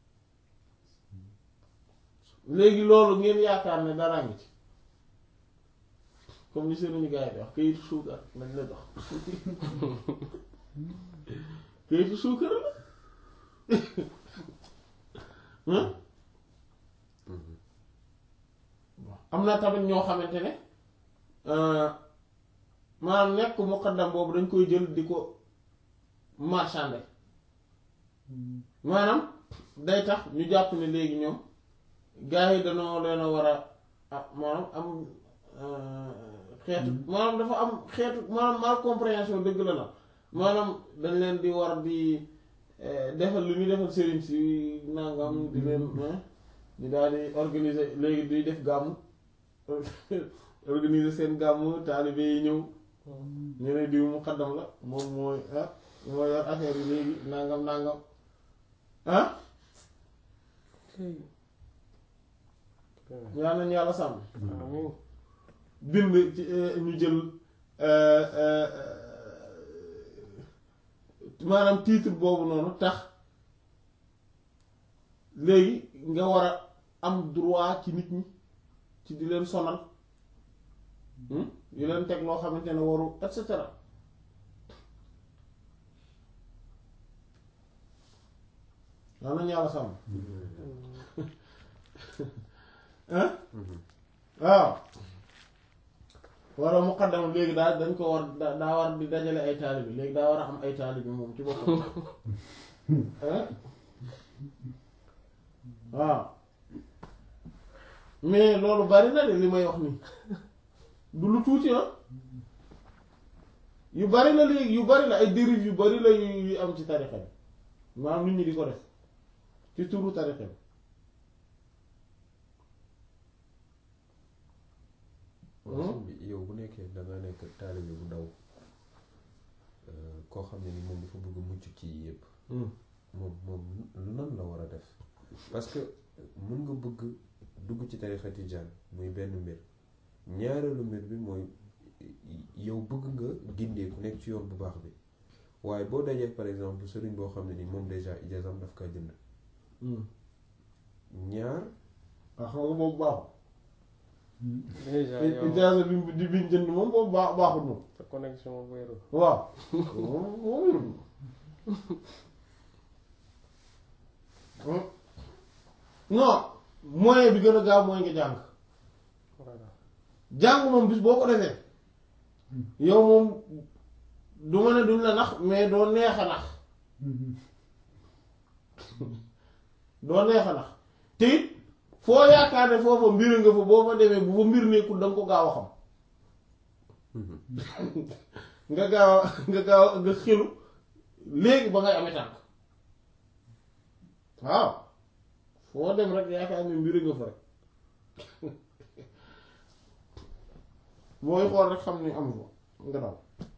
léegi loolu ngeen yaakaar ne dara ngi ci comme ni sëriñu gars yi di wax kayitu suukar lañ la jox kayitu suukar la hein am na tamit ñoo xamante ne maanaam nekk muqaddam boobu dañ koy jël di ko marchander maanaam day tax ñu jàpp ne léegi ñoom gars yi dañoo leen a war a ah maanaam am xeetu maanaam dafa am xeetu maanaam mal compréhension dëgg la na maanaam dañ leen di war di defal li ñuy defal sëriñ si nangam di leen ñu daal di organiser léegi di def gàmmu organiser seen gàmmu taalibe yi ñëw ñu ne diw mu xaddam la moom mooy ah moo yor affaire yi léegi nangam nangam ah yaa nañu yàlla sàmm amiin bind ci ñu jël maanaam titre boobu noonu tax léegi nga war a am droit ci nit ñi ci di leen sonal di leen teg loo xamante ne waru et cetera yaa nañu yàlla sàmm ah waaw walla muqaddam léegi daal dañ ko war da- daa war di dajale ay taalibi léegi daa war a am ay taalibi moom ci boppam ah waaw mais loolu bari na de li may wax nii du lu tuuti ah yu bari la léegi yu bari la ay dérives yu bari la yu yu am ci tarixa bi maanaam nit ñi di ko def ci turu tarixa bi waaw sëñ bi yow bu nekkee da nga nekk taalibe bu ndaw koo xam ne ni moom dafa bëgg mucc ci yëpp moom moom nan la war a def parce que mën nga bëgg dugg ci tarixa tijaan muy benn mbir ñaareelu mbir bi mooy yow bëgg nga gindee ku nekk ci yoon bu baax bi waaye boo dajee par exemple sëriñ boo xam ne ni moom déjà ijaasam daf kaa jënd ñaar waaw xam nga boobu baaxul déjà yow ijaaza bi di biñ jënd moom boobu baax baaxul moom sa connexion wéeru waaw moom moom wérul non moyen bi gën a gaaw mooy nga jàng voilà jàng moom bis boo ko defee yow moom du ma ne duñ la nax mais doo neex a nax doo neex a nax te it foo yaakaar ne foofa mbir nga fa boo fa demee bu fa mbir nekkul da nga ko gaaw a xam nga gaaw a nga gaaw a nga xilu léegi ba ngay amee tànk waaw foo dem rek yaakaar ne mbir nga fa rek booy xool rek xam ne amu fa nga daw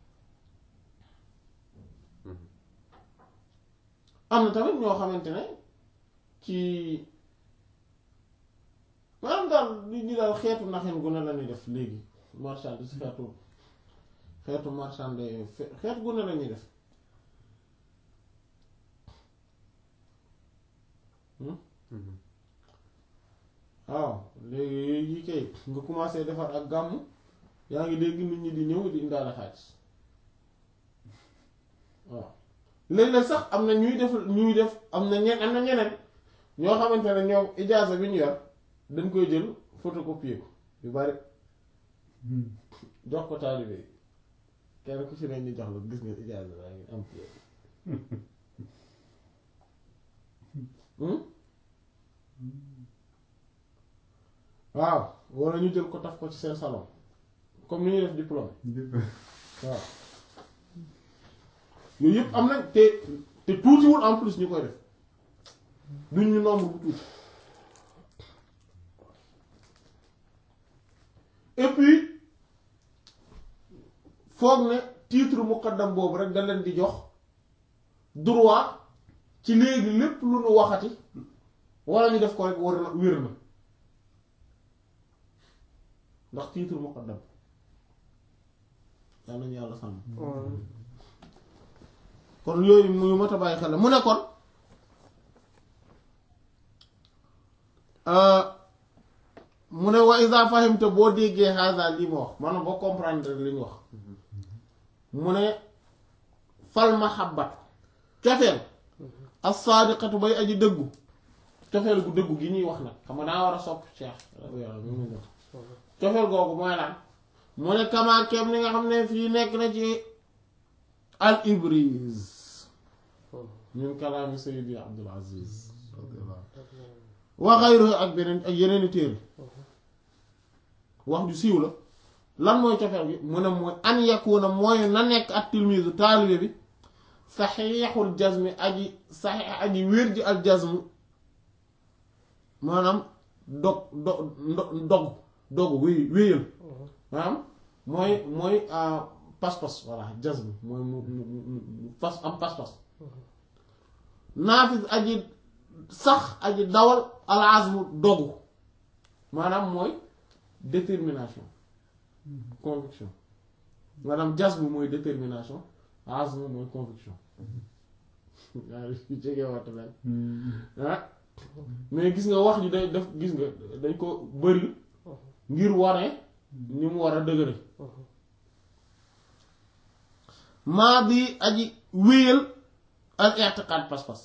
am na tamit ñoo xamante ne ci maanaam daal li ñu daal xeetu naxen gu ne la ñuy def léegi marchand si xeetu xeetu marchand xeet gu ne la ñuy def waaw léegi yi kay nga commencé defar ak gàmm yaa ngi dégg nit ñi di ñëw di indaale xaalis waaw léeg-léeg sax am na ñuy def ñuy def am na ñen am na ñeneen ñoo xamante ne ñoom ijaaza bi ñu yor dañ koy jël photocopier ko yu bari jox ko taalibe yi kenn ku ci ne ñu jox la gis nga ijaaza baa ngi am Hmm? waaw wala ñu jël ko taf ko ci seen salon comme ni ñuy def diplôme waaw yooyu yëpp am nañ te te tuutiwul en plus ñu koy def duñ ñu nombre bu tuuti et puis foog ne titre muqaddam boobu rek da leen di jox droit ci léegi lépp lu nu waxati wala ñu def ko rek war na wér na ndax titre muqaddam yal nañu yàlla sàmm kon yooyu muy mat a bàyyi xel la mu ne kon mu ne wa iza fahimta boo déggee haza lii ma wax maanaam boo comprendre li ñu wax mu ne fal mahabbat cofeel as-sadiqatu bay aji dëggu cofeel gu dëggu gi ñuy wax nag xam nga daa war a sopp Cheikh cofeel googu mooy lan mu ne kamaa kem ni nga xam ne fii nekk na ci al ibriz min kalaami sayyidi Abdul Aziz wa ghayruhu ak beneen ak yeneeni téere wax ju siiw la lan mooy cofeel gi mu ne mooy an yakuna mooy na nekk ak tilmisu taalibe bi saxiixul jazmi aji saxiix aji wér ji al jazm maanaam dog dog dog dog wéy wéyal maanaam mooy mooy pas-pas voilà jazm mooy mu mu mu pas am pas-pas naafis aji sax aji dawal al azmu dogu maanaam mooy détermination conviction maanaam jazm mooy détermination azm mooy conviction waaw yu jege waxtu leen ah mais gis nga wax ji day def gis nga dañ ko bëri ngir wane ni mu war a dëgëre maa bi aji wéyal al i'tiqad pas-pas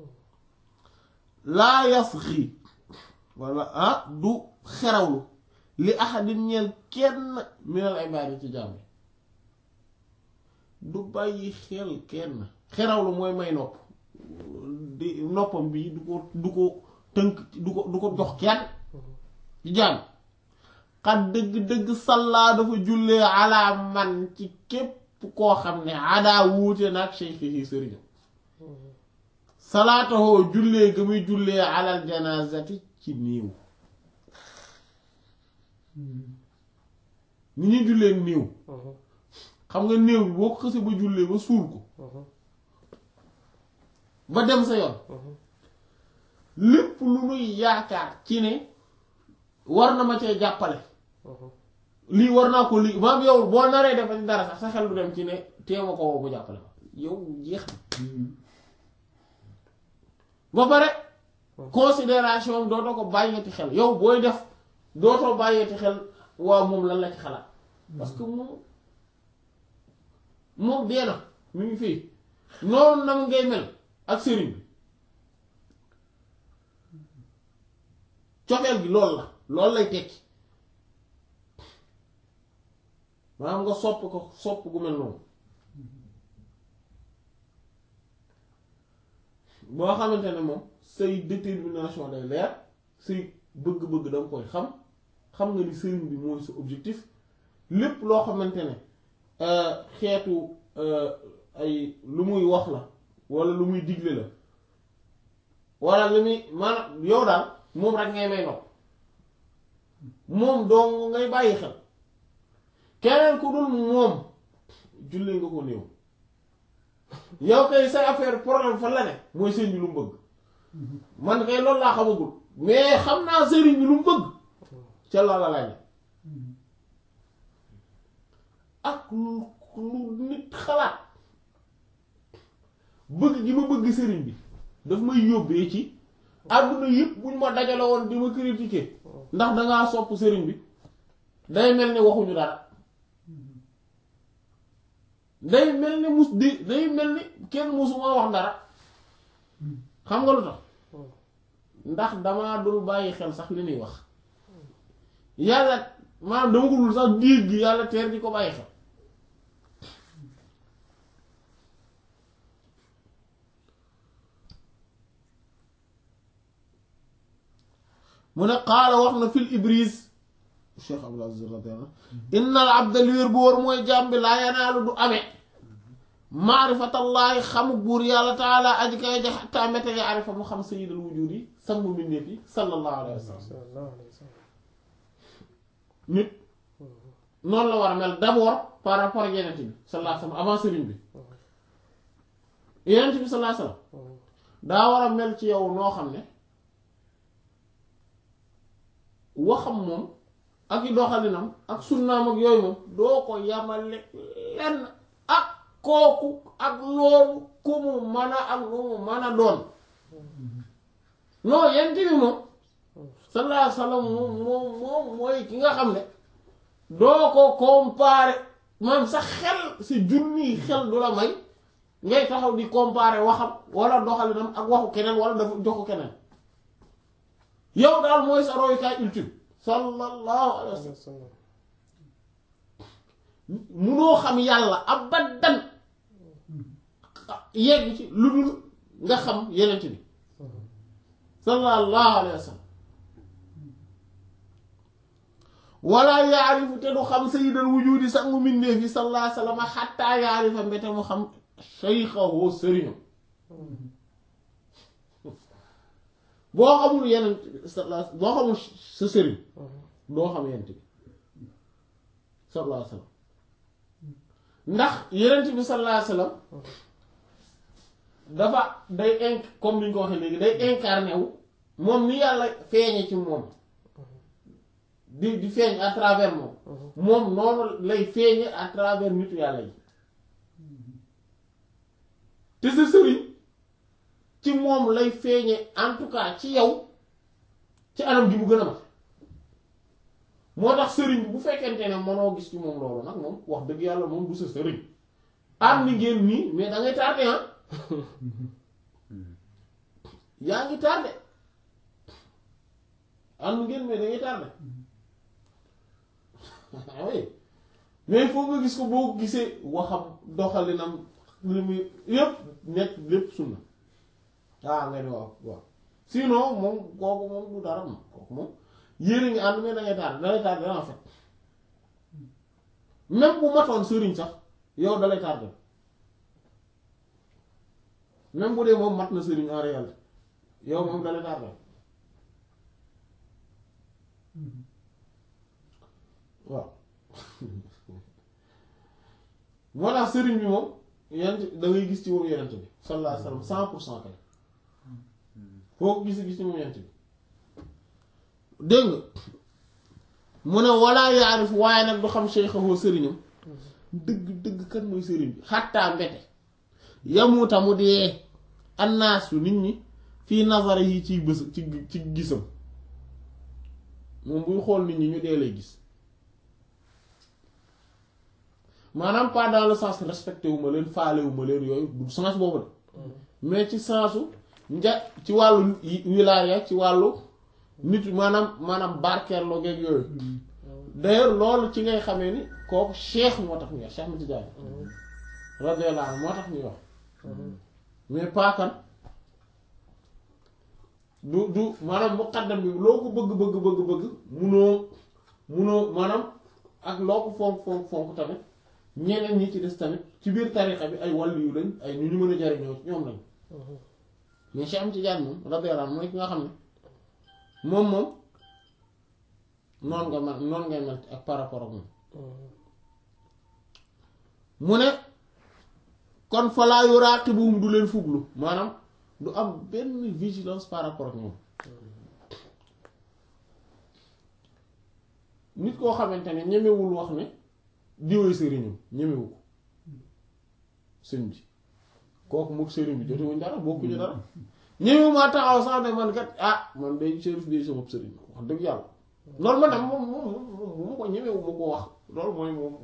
laa yasxi wala ah du xerawlu li ahadin ñeel kenn minal ibaadi ci jàmm du bàyyi xel kenn xerawlu mooy may nopp di noppam bi du ko du ko tënk du ko du ko jox kenn ci jàmm xat dëgg-dëgg sallaa dafa jullee ala man ci képp koo xam ne adaa wuute nag cheikhi yi sëriñam salaatahoo jullee ga muy jullee alal janaazati ci niiw ni ñuy jullee niiw xam nga néew bi boo ko xësee ba jullee ba suul ko ba dem sa yoon lépp lu nuy yaakaar ci ne war na ma cee jàppale lii war naa ko lii maam yow boo naree defa ci dara sax sa xel du dem ci ne teema ko woo bu jàppale ma yow jeex na ba pare considération dootoo ko bàyyeeti xel yow booy def dootoo bàyyeeti xel waaw moom lan la ci xalaat parce que moom moom dee na mu ngi fii noonu nag ngay mel ak sëriñ bi cofeel gi loolu la loolu lay tekki maanaam nga sopp ko sopp gu mel noonu boo xamante ne moom say détermination day leer say bëgg-bëgg danga koy xam xam nga ni sëriñ bi mooy sa objectif lépp loo xamante ne xeetu ay lu muy wax la walla lu muy digle la walla lu muy maanaam yow daal moom rek ngay may nopp moom dong ngay bàyyi xel keneen ku dul moom jullee nga ko néew yow kay say affaire problème fan la ne mooy sëriñ bi lu mu bëgg man kay loolu laa xamagul mais xam naa sëriñ bi lu mu bëgg ca loola lay ne ak lu lu nit xalaat bëgg gi ma bëgg sëriñ bi daf may yóbbee ci àdduna yëpp buñ ma dajale woon di ma critiquer ndax dangaa sopp sëriñ bi day mel ni waxuñu dara day mel ni mus di day mel ni kenn musuma wax dara xam nga lu tax ndax damaa dul bàyyi xel sax li ñuy wax yàlla maanaam dama ko dul sax diir gi yàlla teer di ko bàyyi xel mu ne qaala wax na fil ibris cheikh abdul aziz radiyallahu inna al abda li wér bu wóor mooy jaam bi laa yanaalu du amee maarifatallaahi xamuk buur yàlla taala aji kay ja xatta mbete yaarifa mu xam sayyidal wujud yi sangu mbindeef yi sallallahu alayhi wa sallam sallallahu alayhi wa sallam nit noonu la war a mel d'abord par rapport ak yenent bi sallallahu alayhi wa sallam avant sëriñ bi yenent bi sallallahu alayhi wa sallam daa war a mel ci yow noo xam ne waxam moom ak i doxalinam ak sunnaam ak yooyu moom doo ko yamale lenn ak kooku ak loolu ku mu mën a ak lu mu mën a doon non yent bi moom sallallahu alayhi wa sallam moom moom moom mooy ki nga xam ne doo ko comparer maanaam sa xel si junni xel du la may ngay taxaw di comparer waxam wala doxalinam ak waxu keneen wala dafa joxu keneen yow daal mooy sa royukaay ultime sallallahu alayhi wa sallam wa sallam munoo xam yàlla abadan yegg ci lu dul nga xam yenent bi sallallahu alayhi wa sallam wala yaarifu te du xam sayyidal wujudi sangu mbindeef yi sallallahu alayhi wa sallam xatta yaarifa mbete mu xam shaykhahu sëriñam boo xamul yenent bi sallallahu boo xamul sa sëriñ doo xam yenent bi sallallahu alayhi wa sallam ndax yenent bi sallallahu alayhi wa sallam dafa day inc comme ni ñu ko waxee léegi day incarné wu moom ni yàlla feeñe ci moom di di feeñ à travers moom moom noonu lay feeñe à travers nitu yàlla yi te sa sëriñ ci moom lay feeñe en tout cas ci yow ci anam gi mu gën a mat moo tax sëriñ bi bu fekkente ne mënoo gis ci moom loolu nag moom wax dëgg yàlla moom du sa sëriñ am ni ngeen nii mais da ngay tardé ah yaa ngi tardé am ngeen mais da ngay tardé ah oui mais il faut nga gis ko boo ko gisee waxam doxalinam li muy yépp nekk lépp sunna ah nga ne waaw waaw sinon moom kooku moom du dara moom kooku moom yéene ngi ànd mais da ngay tardé da ngay tardé en fait même bu matoon sëriñ sax yow da lay tardé même bu dee moom mat na sëriñ en réalité yow moom da lay tardé waaw moo tax sëriñ bi moom yenent da ngay gis ci moom yenent bi sallallahu alayhi wasallam cent pour cent kay foo ko gis gis ci moom yenent bi dégg nga mu ne walaa yaarif waaye nag du xam cheikhahu sëriñam dëgg dëgg kan mooy sëriñ bi xattaa mbete yamuta mu dee annaasu nit ñi fii nazara yi ci bës ci ci gisam moom buy xool nit ñi ñu dee lay gis maanaam pas dans le sens respecté wu ma leen faale wu ma leen yooyu du sens boobu de mais ci sensu nja ci wàllu wilaaya ci wàllu nit maanaam maanaam barkeeloo geeg yooyu d'ailleurs loolu ci ngay xamee ni kooku cheikh moo tax ñuy wax cheikh Mati Diagne radiyallahu anhu moo tax ñuy wax mais pas kan du du maanaam muqaddam bi loo ko bëgg bëgg bëgg bëgg munoo munoo maanaam ak loo ko fonk fonk fonk tamit ñeneen ñi ci des tamit ci biir tarixa bi ay wàllu yu lañ ay ñu ñu mën a jariñoo ci ñoom lañ mais Cheikh Ahmed Tidiane moom radiyallahu anhu mooy ki nga xam ne moom moom noonu nga mel noonu ngay mel ak par rapport ak moom mu ne kon falaa yuraaqibuhum du leen fuglu maanaam du am benn vigilance par rapport ak ñoom nit koo xamante ne ñemewul wax ne diwee sëriñam ñemewu ko sëñ bi kooku mook sëriñ bi jotewuñ dara bokkuñu dara ñemewu maa taxaw sax ne man kat ah man day sërif bi sama sëriñ wax dëgg yàlla loolu man nag moom moom moom bu ma ko ñemewu ma ko wax loolu mooy moom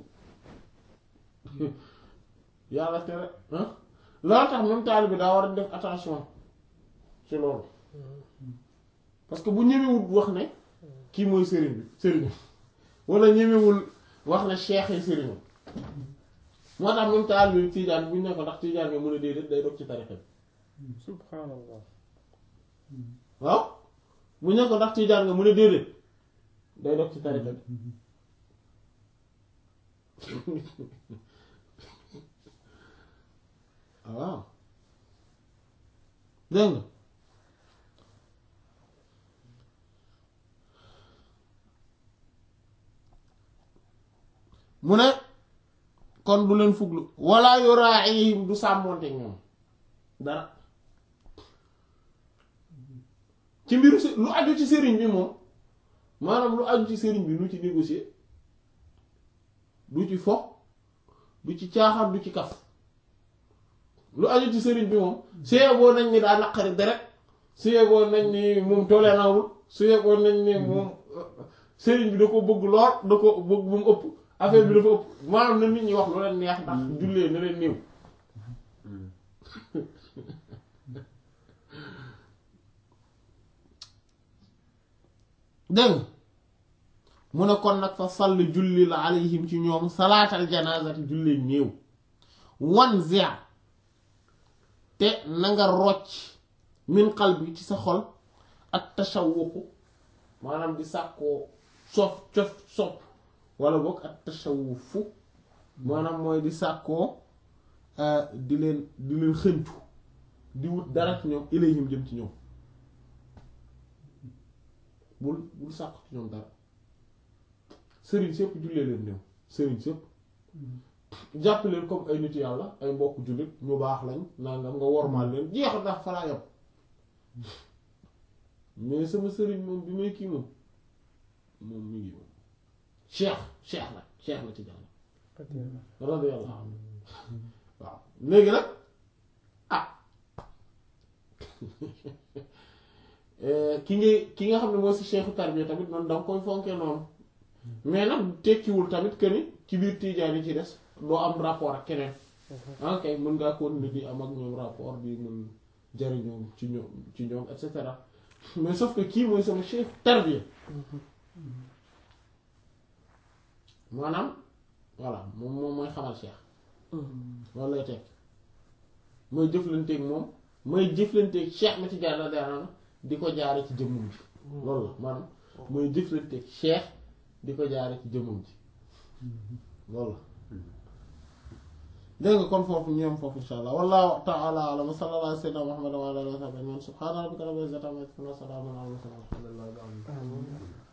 yàlla tere ah loolu tax même taal bi daa war a def attention ci loolu parce que bu ñemewul wax ne kii mooy sëriñ bi sëriñ wala ñemewul wax ne cheikh yi sëriñam moo tax même taal bi tiijaan bu ñu ne ko ndax tiijaan nga mën a déedéet day dog ci tarixa bi subhanallah waaw bu ñu ko ndax tijaan nga mu ne déedéet day dog ci tariqa bi waaw dégg nga mu ne kon du leen fuglu wala yuraihim du sàmmoonte ñoom dara ci mbiru si lu aju ci sëriñ bi moom maanaam lu aju ci sëriñ bi lu ci négocier du ci fo du ci caaxaan du ci kaf lu aju ci sëriñ bi moom su yeboo nañ ni daa naqari deret su yeboo nañ ni moom tolérant su yeboo nañ ni moom sëriñ bi da ko bëgg lool da ko bëgg bu mu ëpp affaire bi dafa ëpp maanaam na nit ñi wax lu leen neex ndax jullee na leen néew dégg mu ne kon nag fa sall julli la alayhim ci ñoom salaatal janaazati jullee néew wan zia te na nga rocc min qalbi ci sa xol ak tashawuqu maanaam di sàkkoo sof cof sopp wala boog ak tashawufu maanaam mooy di sàkkoo di leen di leen xëncu di wut dara ci ñoom ilayhim jëm ci ñoom bul bul sàkk ci ñoom dara sëriñ sépp jullee leen néew sëriñ sépp jàpp leen comme ay nit yàlla ay mbokk jullit ñu baax lañ nangam nga wormaal leen jeex ndax falaa yam mais sama sëriñ moom bi may kii moom moom mi ngi moom cheikh cheikh la cheikh la ci jàll radiyallahu anhu waaw léegi nag ah ki nga ki nga xam ne mooy si cheikhu tarbiya tamit noonu danga koy fonkee noonu mais nag tekkiwul tamit que ni ci biir tiijaan yi ci des doo am rapport ak keneen ok mën ngaa continuer di am ak ñoom rapport di mën jariñoo ci ñoom ci ñoom et cetera mais sauf que kii mooy sama cheikh tarbiya maanaam voilà moom moom mooy xamal cheikh loolu lay teg mooy jëflanteeg moom mooy jëflanteeg cheikh ma ci jaar la daanaka di ko jaare ci jëmmum ji loolu la maanaam mooy jëflanteeg cheikh di ko jaare ci jëmmum ji loolu la dégg nga kon foofu ñoom foofu insha allah wallahu ta'ala a'lam wa sallallahu ala sayyidina muhammad wa ala alihi wa sahbihi subhana rabbika rabbil izzati amma yasifun wa salamun ala al mursalin walhamdulillahi rabbil alamin